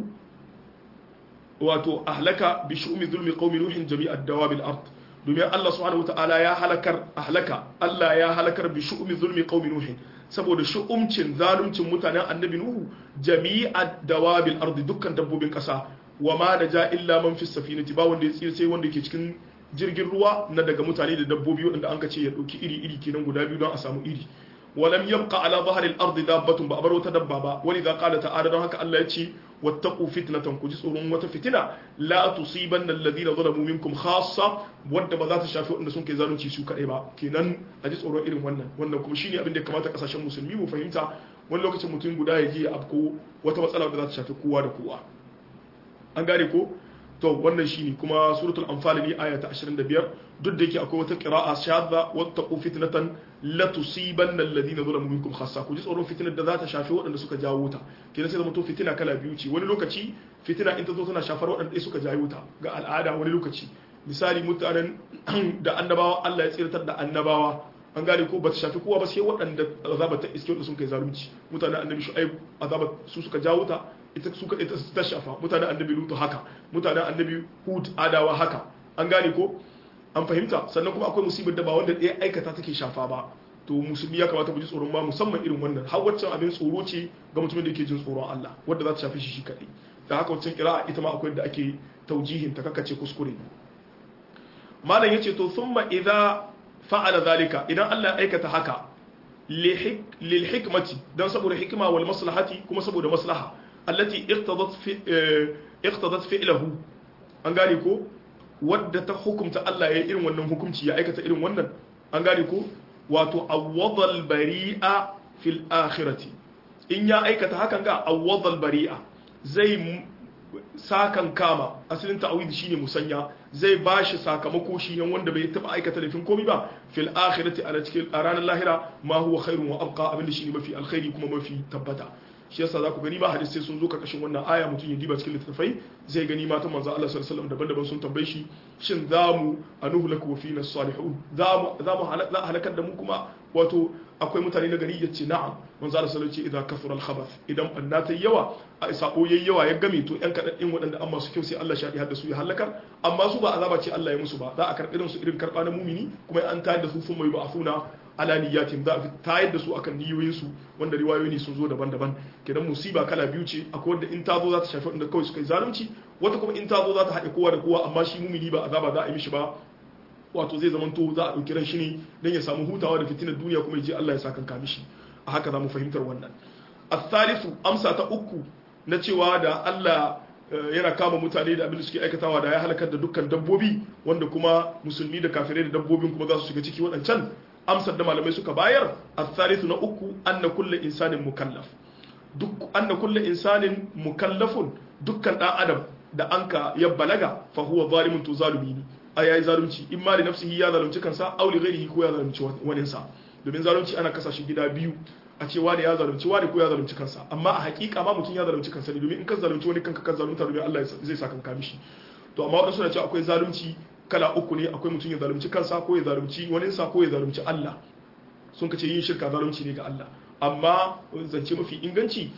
wato ahlaka bi shu'umi zulmi qaumi nuhin jami'ad dawabil ard domin Allah subhanahu wataala ya halakar ahlaka Allah ya halakar bi shu'umi zulmi qaumi nuhin saboda shu'umcin zaluncin mutanen annabi nuhu jami'ad dawabil ard dukkan dabbobin kasa wa ma naja illa man fi safinati ba wanda ya tsira sai wanda ke cikin jirgin ruwa na daga mutane da dabbobi wanda an ka ce ya dauki iri iri kenan guda biyu don a samu iri ولم يبقى على ظهر الارض دابه بأبر وتدبابا ولذا قال تعالى don haka Allah ya ce wattaqu fitnatan ku ji tsoron wata fitina la tusibanna alladhina zalamu minkum khassa wadda ba za ta shafi wanda sun kai zalunci su kadai ba kenan a ji tsoron irin wannan wannan kuma shine abin da ya kamata kasashen musulmi mu fahimta wani lokacin mutum guda ya je ya afko wata matsala da za ta shafi kowa da kowa an gane ko to wannan shine kuma suratul anfal ne aya ta 25 duk da yake akwai wata qira'a shadda wattaqu fitnatan la tusibanna alladhina zalamu minkum khassa ku ji tsoron fitinar da za ta shafi waɗanda suka jawo ta kenan sai zama to fitina kala biyu ce wani lokaci fitina in ta zo tana shafar waɗanda suka jawo ta ga al'ada wani lokaci misali mutanen da annabawa Allah ya tsirtar da annabawa an gane ko ba ta shafi kowa ba sai waɗanda azaba ta iske wanda sun kai zalunci mutanen annabi shu'aib azaba su suka jawo ta ita suka ita ta shafa mutanen annabi lutu haka mutanen annabi hud adawa haka an gane ko an fahimta sannan kuma akwai musibar da ba wanda ɗaya aikata take shafa ba to musulmi ya kamata mu ji tsoron ma musamman irin wannan har waccan abin tsoro ce ga mutumin da yake jin tsoron Allah wanda za ta shafi shi shi kaɗai da haka waccan kira'a ita ma akwai da ake taujihin ta kakace kuskure malam yace to thumma idza fa'ala zalika idan Allah ya aikata haka lil hikmati dan saboda hikima wal maslahati kuma saboda maslaha allati iqtadat fi iqtadat fi'lahu an gane ko wadda ta hukumta Allah ya irin wannan hukunci ya aikata irin wannan an gane ko wato awwadal bari'a fil akhirati in ya aikata hakan ga awwadal bari'a zai sakan kama asalin ta'awidi shine musanya zai bashi sakamako shi ne wanda bai taba aikata laifin komai ba fil akhirati a cikin ranar lahira ma huwa khairun wa abqa abinda shine mafi alkhairi kuma mafi tabbata shi yasa za ku gani ba hadisai sun zo karkashin wannan aya mutum ya diba cikin littattafai zai gani matan manzo Allah sallallahu alaihi wasallam daban-daban sun tambaye shi shin za mu anuhu laku wa fina salihun za mu za mu halakar da mu kuma wato akwai mutane na gari yace na'am manzo Allah sallallahu alaihi wasallam ce idan kasura al-khabath idan banna ta yawa a sako yayi yawa ya game to yan kadadin waɗanda an masu kyau sai Allah shadi hadda su ya halakar amma su ba azaba ce Allah ya musu ba za a karɓi su irin karɓa na mumini kuma an tayar da su sun mai ba'afuna ala niyatin za a tayar da su akan niyoyinsu wanda riwayoyi sun zo daban-daban kenan musiba kala biyu ce akwai wanda in ta zo za ta shafi wanda kawai suka yi zalunci wata kuma in ta zo za ta haɗe kowa da kowa amma shi mumini ba azaba za a yi mishi ba wato zai zamanto za a ɗauki ran shi ne don ya samu hutawa da fitinar duniya kuma ya je Allah ya sa kanka mishi a haka za mu fahimtar wannan asalisu amsa ta uku na cewa da Allah yana kama mutane da abin da suke aikatawa da ya halakar da dukkan dabbobi wanda kuma musulmi da kafirai da dabbobin kuma za su shiga ciki waɗancan amsar da malamai suka bayar asalisu na uku anna kullu insanin mukallaf duk anna kullu insanin mukallafun dukkan dan adam da anka ya balaga fa huwa zalimun to zalumi ne a yayi zalunci in ma da nafsihi ya zalunci kansa aw li ghairihi ko ya zalunci wani sa domin zalunci ana kasa shi gida biyu a ce wani ya zalunci wani ko ya zalunci kansa amma a hakika ma mutum ya zalunci kansa ne domin in ka zalunci wani kanka kan zalunta domin Allah zai sa kanka mishi to amma wadansu na ce akwai zalunci kala uku ne akwai mutum ya zalunci kansa ko ya zalunci wani sa ko ya zalunci Allah sun kace yin shirka zalunci ne ga Allah amma zance mafi inganci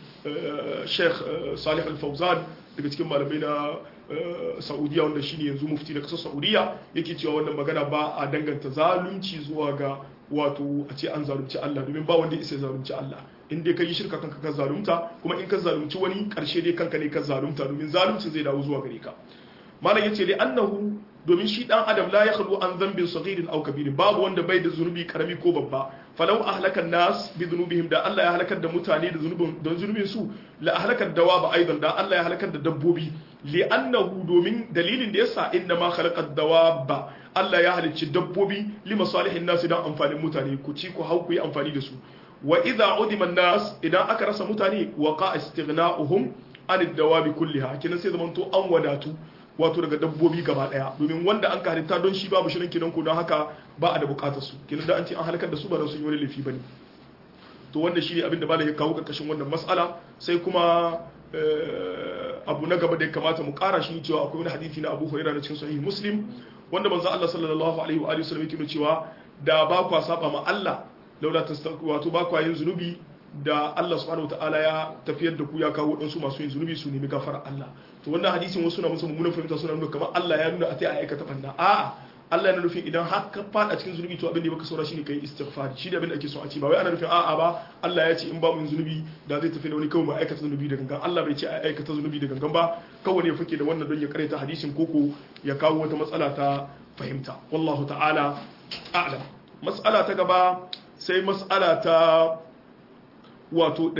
Sheikh Salih Al-Fawzan daga cikin malamai na Saudiya wanda shine yanzu mufti na kasar Saudiya yake cewa wannan magana ba a danganta zalunci zuwa ga wato a ce an zalunci Allah domin ba wanda isa zalunci Allah in dai ka yi shirka kanka ka zalunta kuma in ka zalunci wani karshe dai kanka ne ka zalunta domin zalunci zai dawo zuwa gare ka malam yace li annahu domin shi dan adam la yakhlu an dhanbin saghirin aw kabirin babu wanda bai da zunubi karami ko babba falau ahlakan nas bi dhunubihim da Allah ya halakar da mutane da zunubin don zunubin su la ahlakar dawaba aidan da Allah ya halakar da dabbobi li annahu domin dalilin da yasa inna ma khalaqad dawaba Allah ya halicci dabbobi li masalihin nas dan amfanin mutane ku ci ku hau ku yi amfani da su wa idza udima nas idan aka rasa mutane waqa istighna'uhum an dawabi kulliha kinan sai zamanto an wadatu wato daga dabbobi gaba daya domin wanda an ka halitta don shi babu shirin kinan ku don haka ba a da bukatar su kinan da an ce an halakar da su ba don sun yi wani laifi bane to wanda shi ne abin da ba da ya kawo karkashin wannan mas'ala sai kuma abu na gaba da ya kamata mu kara shi cewa akwai wani hadisi na Abu Hurairah na cikin sahih Muslim wanda manzo Allah sallallahu alaihi wa alihi wasallam yake cewa da ba kwa saba ma Allah laula tastaku wato ba kwa yin zunubi da Allah subhanahu wataala ya tafiyar da ku ya kawo wadansu masu yin zunubi su nemi gafara Allah to wannan hadisin wasu na musu mummunan fahimta suna nuna kamar Allah ya nuna a tai a aikata banna a'a Allah yana nufin idan har ka fada cikin zunubi to abin da baka saura shine kai istighfar shi da abin da ake so a ce ba wai ana nufin a'a ba Allah ya ce in ba mu zunubi da zai tafi da wani kawai mu aikata zunubi da gangan Allah bai ce a aikata zunubi da gangan ba kawai ne fake da wannan don ya karanta hadisin koko ya kawo wata matsala ta fahimta wallahu ta'ala a'lam mas'ala ta gaba sai mas'ala ta wato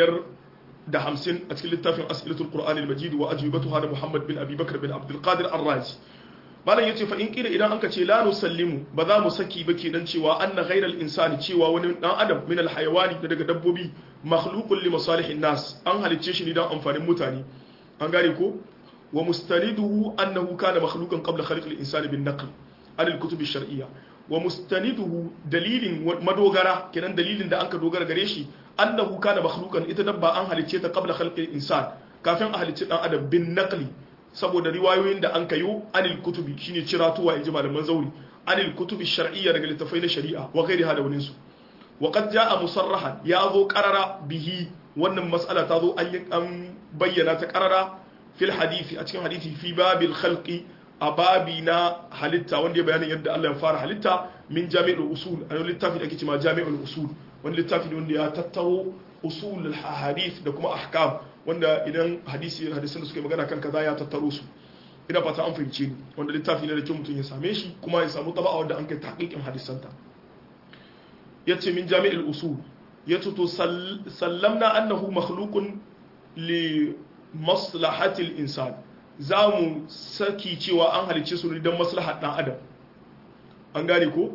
550 a cikin littafin as'ilatul qur'anil majid wa ajwibatuha da Muhammad bin Abi Bakr bin Abdul Qadir Ar-Razi malam yace fa in kila idan anka ce la nusallimu ba za mu saki ba kenan cewa anna ghayral insani cewa wani dan adam min al hayawani da daga dabbobi makhluqun li masalihin nas an halicce shi ne dan amfanin mutane an gane ko wa mustaniduhu annahu kana makhluqan qabla khalq al insani bin naql an al kutub al shar'iyya wa mustaniduhu dalilin madogara kenan dalilin da anka dogara gare shi annahu kana makhluqan ita dabba an halicce ta qabla khalq al insan kafin a halicci dan adam bin naqli saboda riwayoyin da an kayo anil kutubi shine ciratuwa inji malaman zauri anil kutubi shar'iyya daga littafai na shari'a wa ghairi hada wani su wa qad jaa musarrahan ya zo qarara bihi wannan mas'ala ta zo an an bayyana ta qarara fil hadisi a cikin hadisi fi babil khalqi a babi na halitta wanda ya bayanin yadda Allah ya fara halitta min jami'ul usul a littafi da ake cewa jami'ul usul wani littafi ne wanda ya tattaro usul hadith da kuma ahkam wanda idan hadisi hadisin da suke magana kan kaza ya tattaro su ina fata an fahimce ni wanda littafi ne da kyau mutum ya same shi kuma ya samu taba'a wanda an kai tahqiqin hadisanta yace min jami'il usul yace to sallamna annahu makhluqun li maslahati al-insan zamu saki cewa an halice su ne don maslahar dan adam an gane ko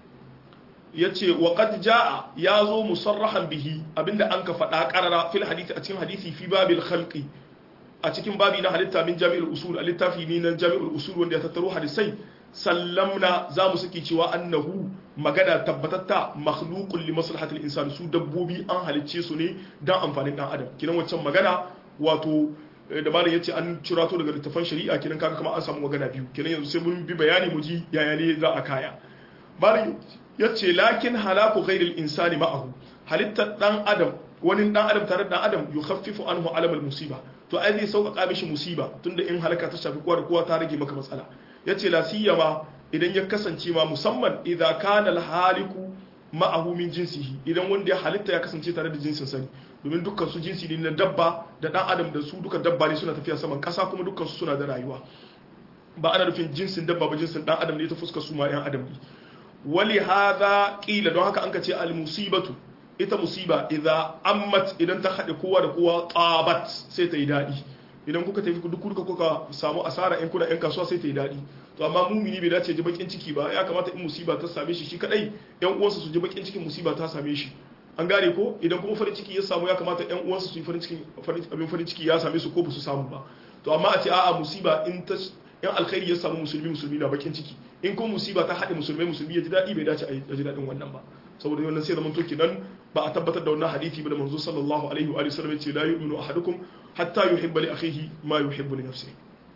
ya ce wa qad jaa ya zo musarrahan bihi abinda an ka faɗa ƙarara fil hadisi a cikin hadisi fi babil khalqi a cikin babi na halitta min jami'ul usul a littafi ne na jami'ul usul wanda ya tattaro hadisai sallamna za mu saki cewa annahu magana tabbatatta makhluqun li maslahatil insan su dabbobi an halicce su ne dan amfanin dan adam kinan wancan magana wato da malam yace an cirato daga littafan shari'a kinan kaga kamar an samu magana biyu kinan yanzu sai mun bi bayani mu ji yaya ne za a kaya malam yace lakin halaku ghairil insani ma'ahu halittar dan adam wani dan adam tare da dan adam yukhaffifu anhu alamal musiba to ai zai sauƙaƙa mishi musiba tunda in halaka ta shafi kowa da kowa ta rage maka matsala yace la siyama idan ya kasance ma musamman idza kana al haliku ma'ahu min jinsihi idan wanda ya halitta ya kasance tare da jinsin sani domin dukkan su jinsi ne na dabba da dan adam da su duka dabba ne suna tafiya saman kasa kuma dukkan su suna da rayuwa ba ana nufin jinsin dabba ba jinsin dan adam ne ta fuskar su ma yan adam ne wali hadha qila don haka an ka ce al musibatu ita musiba idza ammat idan ta hade kowa da kowa qabat sai ta yi dadi idan kuka tafi duk kuka kuka samu asara in kuna yan kasuwa sai ta yi dadi to amma mumini bai dace ji bakin ciki ba ya kamata in musiba ta same shi shi kadai yan uwansa su ji bakin cikin musiba ta same shi an gane ko idan kuma farin ciki ya samu ya kamata yan uwansa su yi farin ciki abin farin ciki ya same su ko ba su samu ba to amma a ce a'a musiba in ta yan alkhairi ya samu musulmi musulmi na bakin ciki in kuma musiba ta haɗe musulmai musulmi ya ji daɗi bai dace a ji daɗin wannan ba saboda wannan sai zaman to kenan ba a tabbatar da wannan hadisi ba da manzo sallallahu alaihi wa sallam ce la yu'minu ahadukum hatta yuhibba li akhihi ma yuhibbu li nafsihi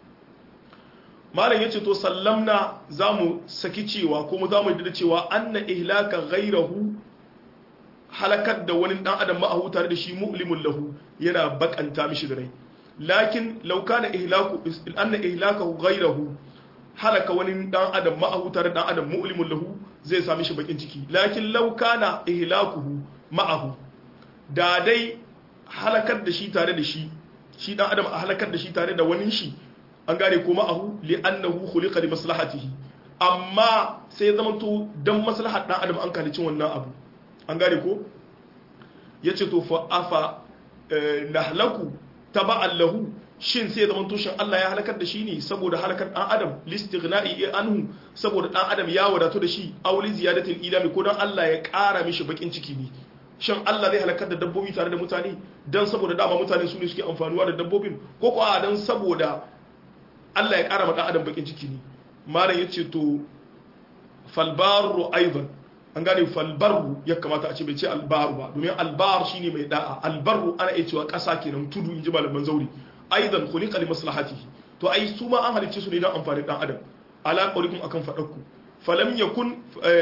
malam yace to sallamna zamu saki cewa ko mu zamu da cewa anna ihlaka ghayrahu halakar da wani dan adam ma'ahu tare da shi mu'limun lahu yana bakanta mishi da rai lakin law kana ihlaku anna ihlakahu ghayrahu halaka wani dan adam ma'ahu tare dan adam mu'limun lahu zai sami shi bakin ciki lakin law kana ihlakuhu ma'ahu da dai halakar da shi tare da shi shi dan adam a halakar da shi tare da wani shi an gane ko ma'ahu li'annahu khuliqa li maslahatihi amma sai zama to dan maslahar dan adam an kalicin wannan abu an gane ko yace to fa afa nahlaku taba'an lahu shin sai zaman tushen Allah ya halakar da shi ne saboda halakar dan adam listighna'i anhu saboda dan adam ya wadatu da shi auli ziyadatil ilami ko dan Allah ya ƙara mishi bakin ciki ne shin Allah zai halakar da dabbobi tare da mutane dan saboda dama mutane su ne suke amfanuwa da dabbobin ko ko a dan saboda Allah ya ƙara ma dan adam bakin ciki ne malam yace to falbaru aidan an gane falbarru ya kamata a ce bai ce albaru ba domin albar shine mai da'a albarru ana iya cewa ƙasa kenan tudu in ji malaman zauri aidan khuliqa li maslahatihi to ai su ma an halicce su ne don amfanin dan adam ala qawlikum akan fadakku falam yakun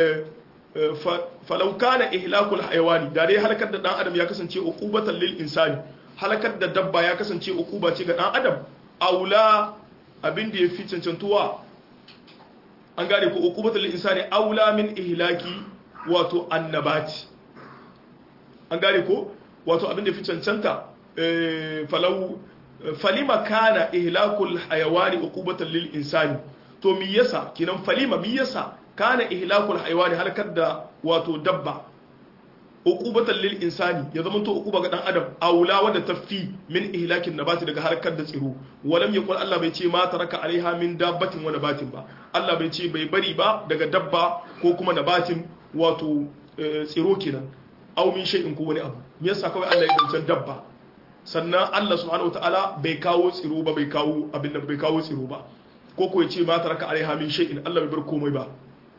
falau kana ihlakul hayawani da dai halakar da dan adam ya kasance uqubatan lil insani halakar da dabba ya kasance uquba ce ga dan adam aula abin da yafi cancantuwa an gane ko uqubatan lil insani aula min ihlaki wato annabati an gane ko wato abin da yafi cancanta falau falima kana ihlakul hayawani uqubatan lil insani to mi yasa kinan falima mi yasa kana ihlakul haywani halakar da wato dabba uqubatan lil insani ya zama to uquba ga dan adam aula wanda tafi min ihlakin nabati daga halakar da tsiro walam yaqul Allah bai ce ma taraka alaiha min dabbatin wa nabatin ba Allah bai ce bai bari ba daga dabba ko kuma nabatin wato tsiro kenan aw min shay'in ko wani abu me yasa kawai Allah ya dancan dabba sannan Allah subhanahu wataala bai kawo tsiro ba bai kawo abin da bai kawo tsiro ba ko ko ya ce ma taraka alaiha min shay'in Allah bai bar komai ba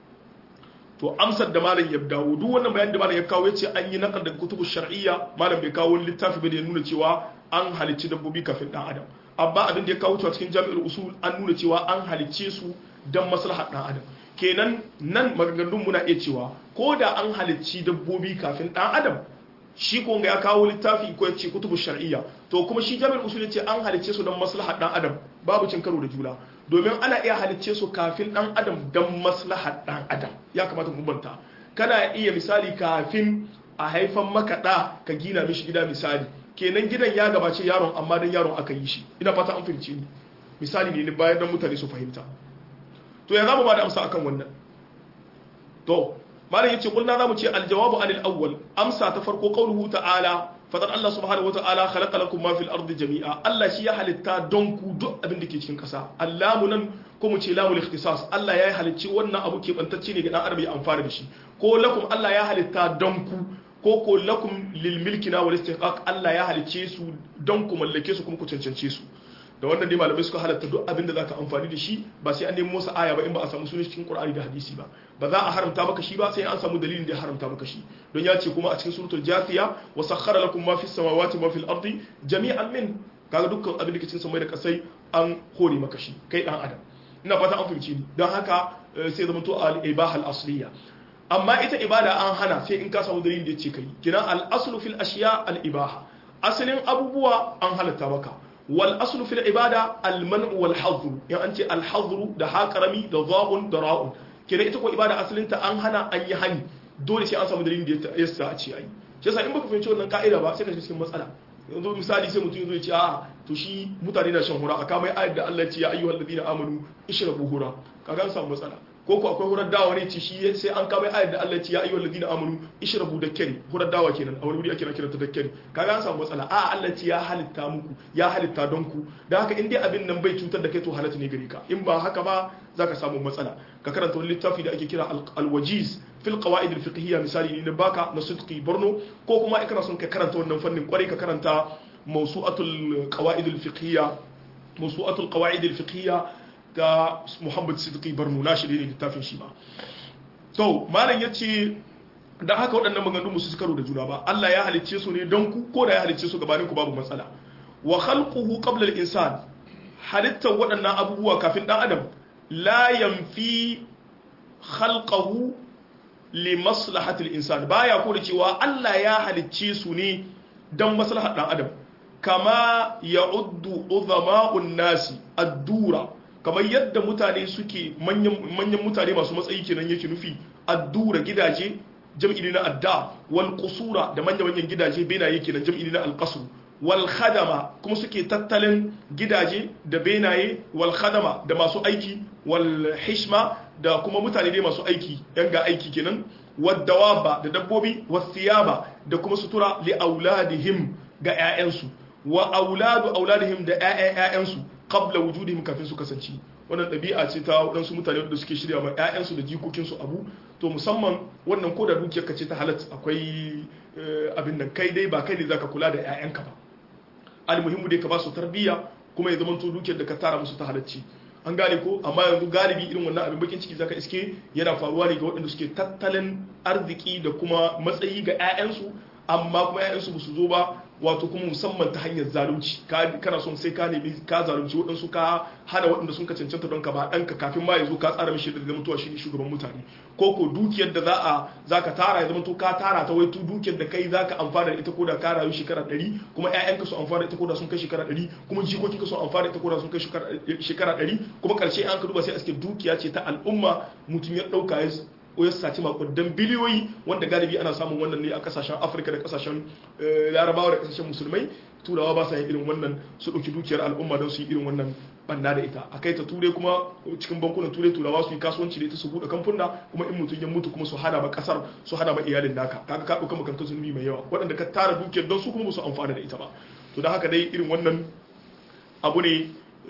to amsar da malam ya dawo duk wannan bayan da malam ya kawo yace an yi nakal daga kutubu shar'iyya malam bai kawo littafi ba da ya nuna cewa an halicci dabbobi kafin dan adam amma abin da ya kawo cewa cikin jami'ul usul an nuna cewa an halicce su dan maslahar dan adam kenan nan maganganun muna iya cewa ko da an halicci dabbobi kafin dan adam shi ko ya kawo littafi ko yace kutubu shar'iyya to kuma shi jami'ul usul yace an halicce su dan maslahar dan adam babu cin karo da juna domin ana iya halicce su kafin dan adam dan maslahar dan adam ya kamata mu banta kana iya misali kafin a haifan maka da ka gina mishi gida misali kenan gidan ya gabace yaron amma dan yaron aka yi shi ina fata an fahimci ni misali ne bayan dan mutane su fahimta to ya zamu ba da amsa akan wannan to malam yace kulna zamu ce aljawabu anil awwal amsa ta farko qauluhu ta'ala fadar Allah subhanahu wata'ala khalaqa lakum ma fil ardi jami'a Allah shi ya halitta don ku duk abin da ke cikin kasa Allahu nan ko mu ce lamul ikhtisas Allah ya halicci wannan abu ke bantacce ne ga dan adam ya amfana da shi ko lakum Allah ya halitta don ku ko ko lakum lil milkina wal istiqaq Allah ya halicce su don ku mallake su kuma ku cancance su da wannan dai malamai suka halatta duk abin da zaka amfani da shi ba sai an nemo masa aya ba in ba a samu sunan cikin Qur'ani da hadisi ba ba za a haramta maka shi ba sai an samu dalilin da ya haramta maka shi don ya ce kuma a cikin suratul jathiya wa sakhkhara lakum ma fis samawati wa fil ardi jami'an min kaga dukkan abin da ke cikin samai da kasai an hore maka shi kai dan adam ina fata an fahimci ni don haka sai zama to al ibaha al asliya amma ita ibada an hana sai in ka samu dalilin da ya ce kai kina al aslu fil ashiya al ibaha asalin abubuwa an halatta maka wal aslu fil ibada al man'u wal hadru in an ce al hadru da ha karami da zabun da ra'un kina ita ko ibada asalin ta an hana an yi hani dole sai an samu dalilin da ya sa a ce ai shi yasa in baka fahimci wannan ka'ida ba sai ka cikin matsala yanzu misali sai mutum ya ce a to shi mutane na shan hura aka mai ayat da Allah ya ce ya ayyuhal ladina amanu ishrabu hura kaga an samu matsala ko ko akwai hurar dawa ne ce shi sai an kama ayat da Allah ya ce ya ayyuhal ladina amanu ishrabu dakkari hurar dawa kenan a wani wuri ake kira ta dakkari kaga an samu matsala a Allah ce ya halitta muku ya halitta don ku dan haka in dai abin nan bai cutar da kai to halatta ne gare ka in ba haka ba zaka samu matsala ka karanta wani littafi da ake kira al-wajiz fil qawaid al-fiqhiyya misali ne baka na sidqi borno ko kuma kana son ka karanta wannan fannin kwarai ka karanta mawsu'atul qawaid al-fiqhiyya mawsu'atul qawaid al-fiqhiyya da Muhammad Siddiqi Barno na shi ne littafin shi ba to malam yace dan haka waɗannan maganganu musu su karo da juna ba Allah ya halicce su ne don ku ko da ya halicce su gabanin ku babu matsala wa khalquhu qabla al-insan halittar waɗannan abubuwa kafin dan adam la yanfi khalqahu li maslahati al-insan baya ko da cewa Allah ya halicce su ne dan maslahar dan adam kama ya'uddu udhama'un nasi ad-dura kamar yadda mutane suke manyan mutane masu matsayi kenan yake nufi addura gidaje jam'i ne na adda wal qusura da manyan manyan gidaje benaye kenan jam'i ne na alqasr wal khadama kuma suke tattalin gidaje da benaye wal khadama da masu aiki wal hishma da kuma mutane dai masu aiki yan ga aiki kenan wad dawaba da dabbobi was thiyaba da kuma sutura li auladihim ga 'ya'yansu wa auladu auladihim da 'ya'yan 'ya'yansu qabla wujudihim kafin su kasance wannan ɗabi'a ce ta waɗansu mutane da suke shirya ma 'ya'yansu da jikokinsu abu to musamman wannan ko da dukiyarka ce ta halatta akwai abin nan kai dai ba kai ne zaka kula da 'ya'yanka ba almuhimmu dai ka ba su tarbiyya kuma ya zamanto dukiyar da ka tara musu ta halacci an gane ko amma yanzu galibi irin wannan abin bakin ciki zaka iske yana faruwa ne ga waɗanda suke tattalin arziki da kuma matsayi ga 'ya'yansu amma kuma 'ya'yansu ba su zo ba wato kuma musamman ta hanyar zalunci kana son sai ka nemi ka zalunci waɗansu ka hana waɗanda sun ka cancanta don ka ba ɗanka kafin ma ya zo ka tsara mishi da mutuwa shi ne shugaban mutane ko ko dukiyar da za a za ka tara ya zama to ka tara ta wai tu dukiyar da kai za ka amfana da ita ko da ka rayu shekara ɗari kuma ƴaƴanka su amfana da ita ko da sun kai shekara ɗari kuma jikokinka su amfana da ita ko da sun kai shekara ɗari kuma ƙarshe an ka duba sai a cikin dukiya ce ta al'umma mutum ya ɗauka ya ya saci makudan biliyoyi wanda galibi ana samun wannan ne a kasashen afirka da kasashen larabawa da kasashen musulmai turawa ba sa yin irin wannan su ɗauki dukiyar al'umma don su yi irin wannan banna da ita a kai ta ture kuma cikin bankunan ture turawa su yi kasuwanci da ita su buɗe kamfuna kuma in mutum ya mutu kuma su hana ma kasar su hana ma iyalin naka kaga ka ɗauka makankan zunubi mai yawa waɗanda ka tara dukiyar don su kuma ba su amfana da ita ba to da haka dai irin wannan abu ne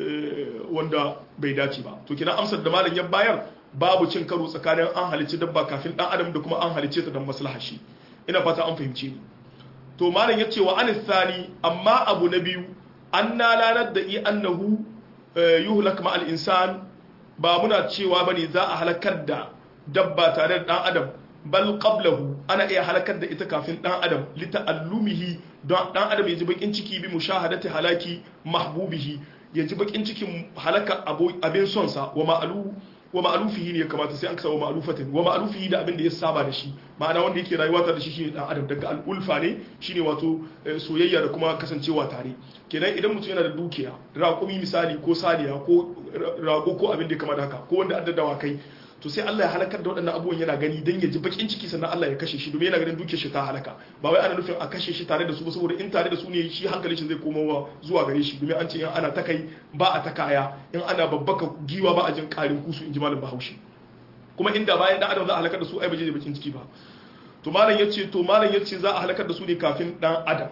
wanda bai dace ba to kina amsar da malam ya bayar babu cin karo tsakanin an halicci dabba kafin dan adam da kuma an halicce ta don maslaha shi ina fata an fahimce ni to malam yace wa an thani amma abu na biyu anna lanar da i annahu yuhlak ma al insan ba muna cewa bane za a halakar da dabba tare da dan adam bal qablahu ana iya halakar da ita kafin dan adam li ta'allumihi don dan adam ya ji bakin ciki bi mushahadati halaki mahbubihi ya ji bakin cikin halaka abin son sa wa ma'alu wa ma'alufihi ne ya kamata sai an kasa wa ma'alufatin wa ma'alufihi da abin da ya saba da shi ma'ana wanda yake rayuwa tare da shi shine dan adam daga al'ulfa ne shine wato soyayya da kuma kasancewa tare kenan idan mutum yana da dukiya raƙumi misali ko saniya ko rago ko abin da ya kamata haka ko wanda addadawa kai to sai Allah ya halakar da waɗannan abubuwan yana gani dan ya ji bakin ciki sannan Allah ya kashe shi domin yana ganin dukiyar shi ta halaka ba wai ana nufin a kashe shi tare da su ba saboda in tare da su ne shi hankalin shi zai koma zuwa gare shi domin an ce in ana ta kai ba a ta kaya in ana babbaka giwa ba a jin karin kusu in ji malam Bahaushe kuma inda bayan dan adam za a halakar da su ai ba je da bakin ciki ba to malam yace to malam yace za a halakar da su ne kafin dan adam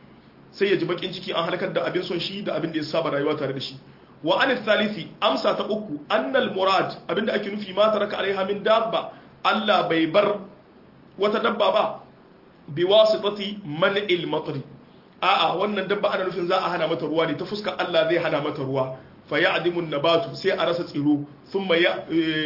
sai ya ji bakin ciki an halakar da abin son shi da abin da ya saba rayuwa tare da shi wa an thalithi amsa ta uku annal murad abinda ake nufi ma taraka alaiha min dabba Allah bai bar wata dabba ba bi wasitati man'il matri a'a wannan dabba ana nufin za a hana mata ruwa ne ta fuskar Allah zai hana mata ruwa fa ya'dimu nabatu sai a rasa tsiro thumma ya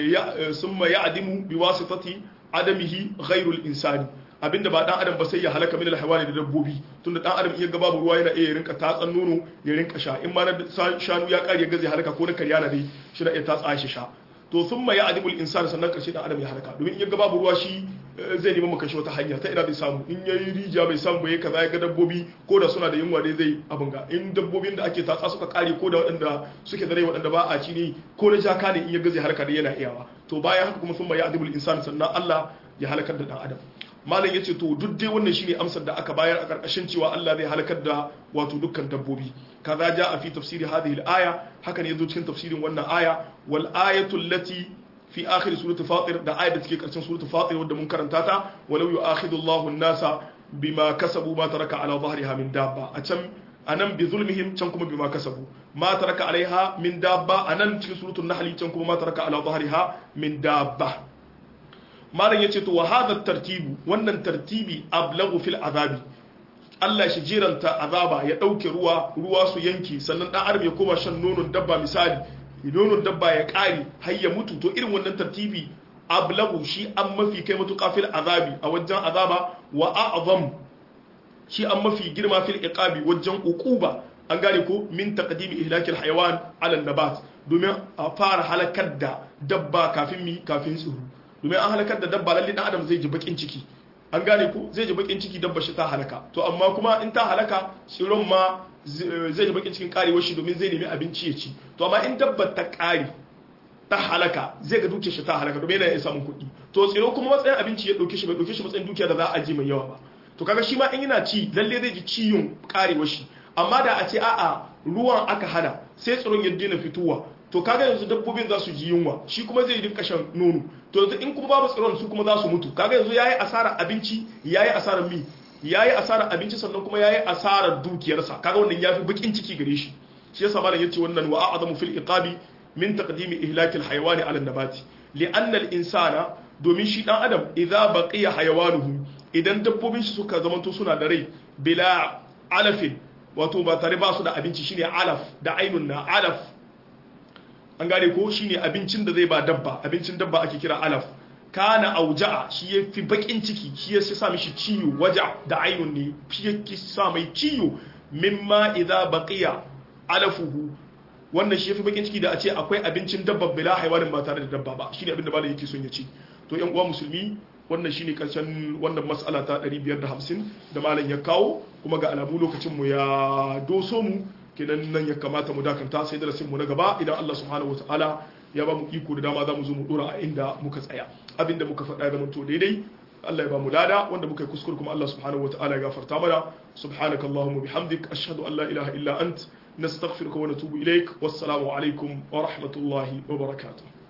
thumma ya'dimu bi wasitati adamihi ghairul insani abinda ba dan adam ba sai ya halaka min alhawani da dabbobi tunda dan adam iya babu ruwa yana iya rinka tatsan nono ya rinka sha in ma na shanu ya kare gaze halaka ko na karya na dai shi na iya tatsa shi sha to thumma ya adibul insan sannan karshe dan adam ya halaka domin iya babu ruwa shi zai nemi maka shi wata hanya ta ina bai samu in yayi rija bai samu bai kaza ya ga dabbobi ko da suna da yunwa dai zai abin ga in dabbobin da ake tatsa suka kare ko da waɗanda suke da rai waɗanda ba a ci ne ko na jaka ne in ya gaze halaka dai yana iyawa to bayan haka kuma thumma ya adibul insan sannan Allah ya halakar da dan adam malam yace to duk dai wannan shine amsar da aka bayar a karkashin cewa Allah zai halakar da wato dukkan dabbobi kaza ja a fi tafsiri hadhihi al-aya haka ne yazo cikin tafsirin wannan aya wal ayatu allati fi akhir surati fatir da ayat da take karshen surati fatir wanda mun karanta ta walau yu'akhidu Allahu an-nasa bima kasabu ma taraka ala dhahriha min dabba a can anan bi zulmihim can kuma bima kasabu ma taraka alaiha min dabba anan cikin suratul nahl can kuma ma taraka ala dhahriha min dabba malam yace to wa hadha tartibu wannan tartibi ablagu fil azabi Allah shi jiranta azaba ya dauke ruwa ruwa su yanki sannan dan adam ya koma shan nonon dabba misali nonon dabba ya kare har ya mutu to irin wannan tartibi ablagu shi an mafi kai matuƙa fil azabi a wajen azaba wa a'zam shi an mafi girma fil iqabi wajen uquba an gane ko min taqdimi ihlakil hayawan ala nabat domin a fara halakar da dabba kafin mi kafin tsiro domin an halakar da dabba lalle dan adam zai ji bakin ciki an gane ko zai ji bakin ciki dabba shi ta halaka to amma kuma in ta halaka tsiron ma zai ji bakin cikin karewar shi domin zai nemi abinci ya ci to amma in dabba ta kare ta halaka zai ga dukiyar shi ta halaka domin yana iya samun kuɗi to tsiro kuma matsayin abinci ya ɗauke shi bai ɗauke shi matsayin dukiya da za a aji mai yawa ba to kaga shi ma in yana ci lalle zai ji ciyon karewar shi amma da a ce a'a ruwan aka hana sai tsiron ya daina fitowa to kaga yanzu dabbobin za su ji yunwa shi kuma zai rinka shan nono to yanzu in kuma babu tsiron su kuma za su mutu kaga yanzu yayi asarar abinci yayi asarar mi yayi asarar abinci sannan kuma yayi asarar dukiyarsa kaga wannan yafi bakin ciki gare shi shi yasa malam yace wannan wa a'zamu fil iqabi min taqdimi ihlaki al hayawani ala nabati li'anna al insana domin shi dan adam idza baqiya hayawanuhu idan dabbobin shi suka zamanto suna da rai bila alafin wato ba tare ba su da abinci shine alaf da ainun na alaf an gane ko shine abincin da zai ba dabba abincin dabba ake kira alaf kana auja'a shi ya fi bakin ciki shi ya sa mishi ciwo waja da ainun ne shi ya sa mai ciwo mimma idza baqiya alafuhu wannan shi ya fi bakin ciki da a ce akwai abincin dabba bila haiwanin ba tare da dabba ba shine abin da malam yake son ya ci to yan uwa musulmi wannan shine karshen wannan mas'ala ta 550 da malam ya kawo kuma ga alamu lokacin mu ya doso mu kenan nan ya kamata mu dakanta sai darasin mu na gaba idan Allah subhanahu wataala ya ba mu iko da dama za mu zo mu dora a inda muka tsaya abinda muka faɗa ya zamanto daidai Allah ya ba mu lada wanda muka yi kuskure kuma Allah subhanahu wataala ya gafarta mana subhanaka allahumma bihamdik ashhadu an la ilaha illa ant nastaghfiruka wa natubu ilaik wassalamu alaikum wa rahmatullahi wa barakatuh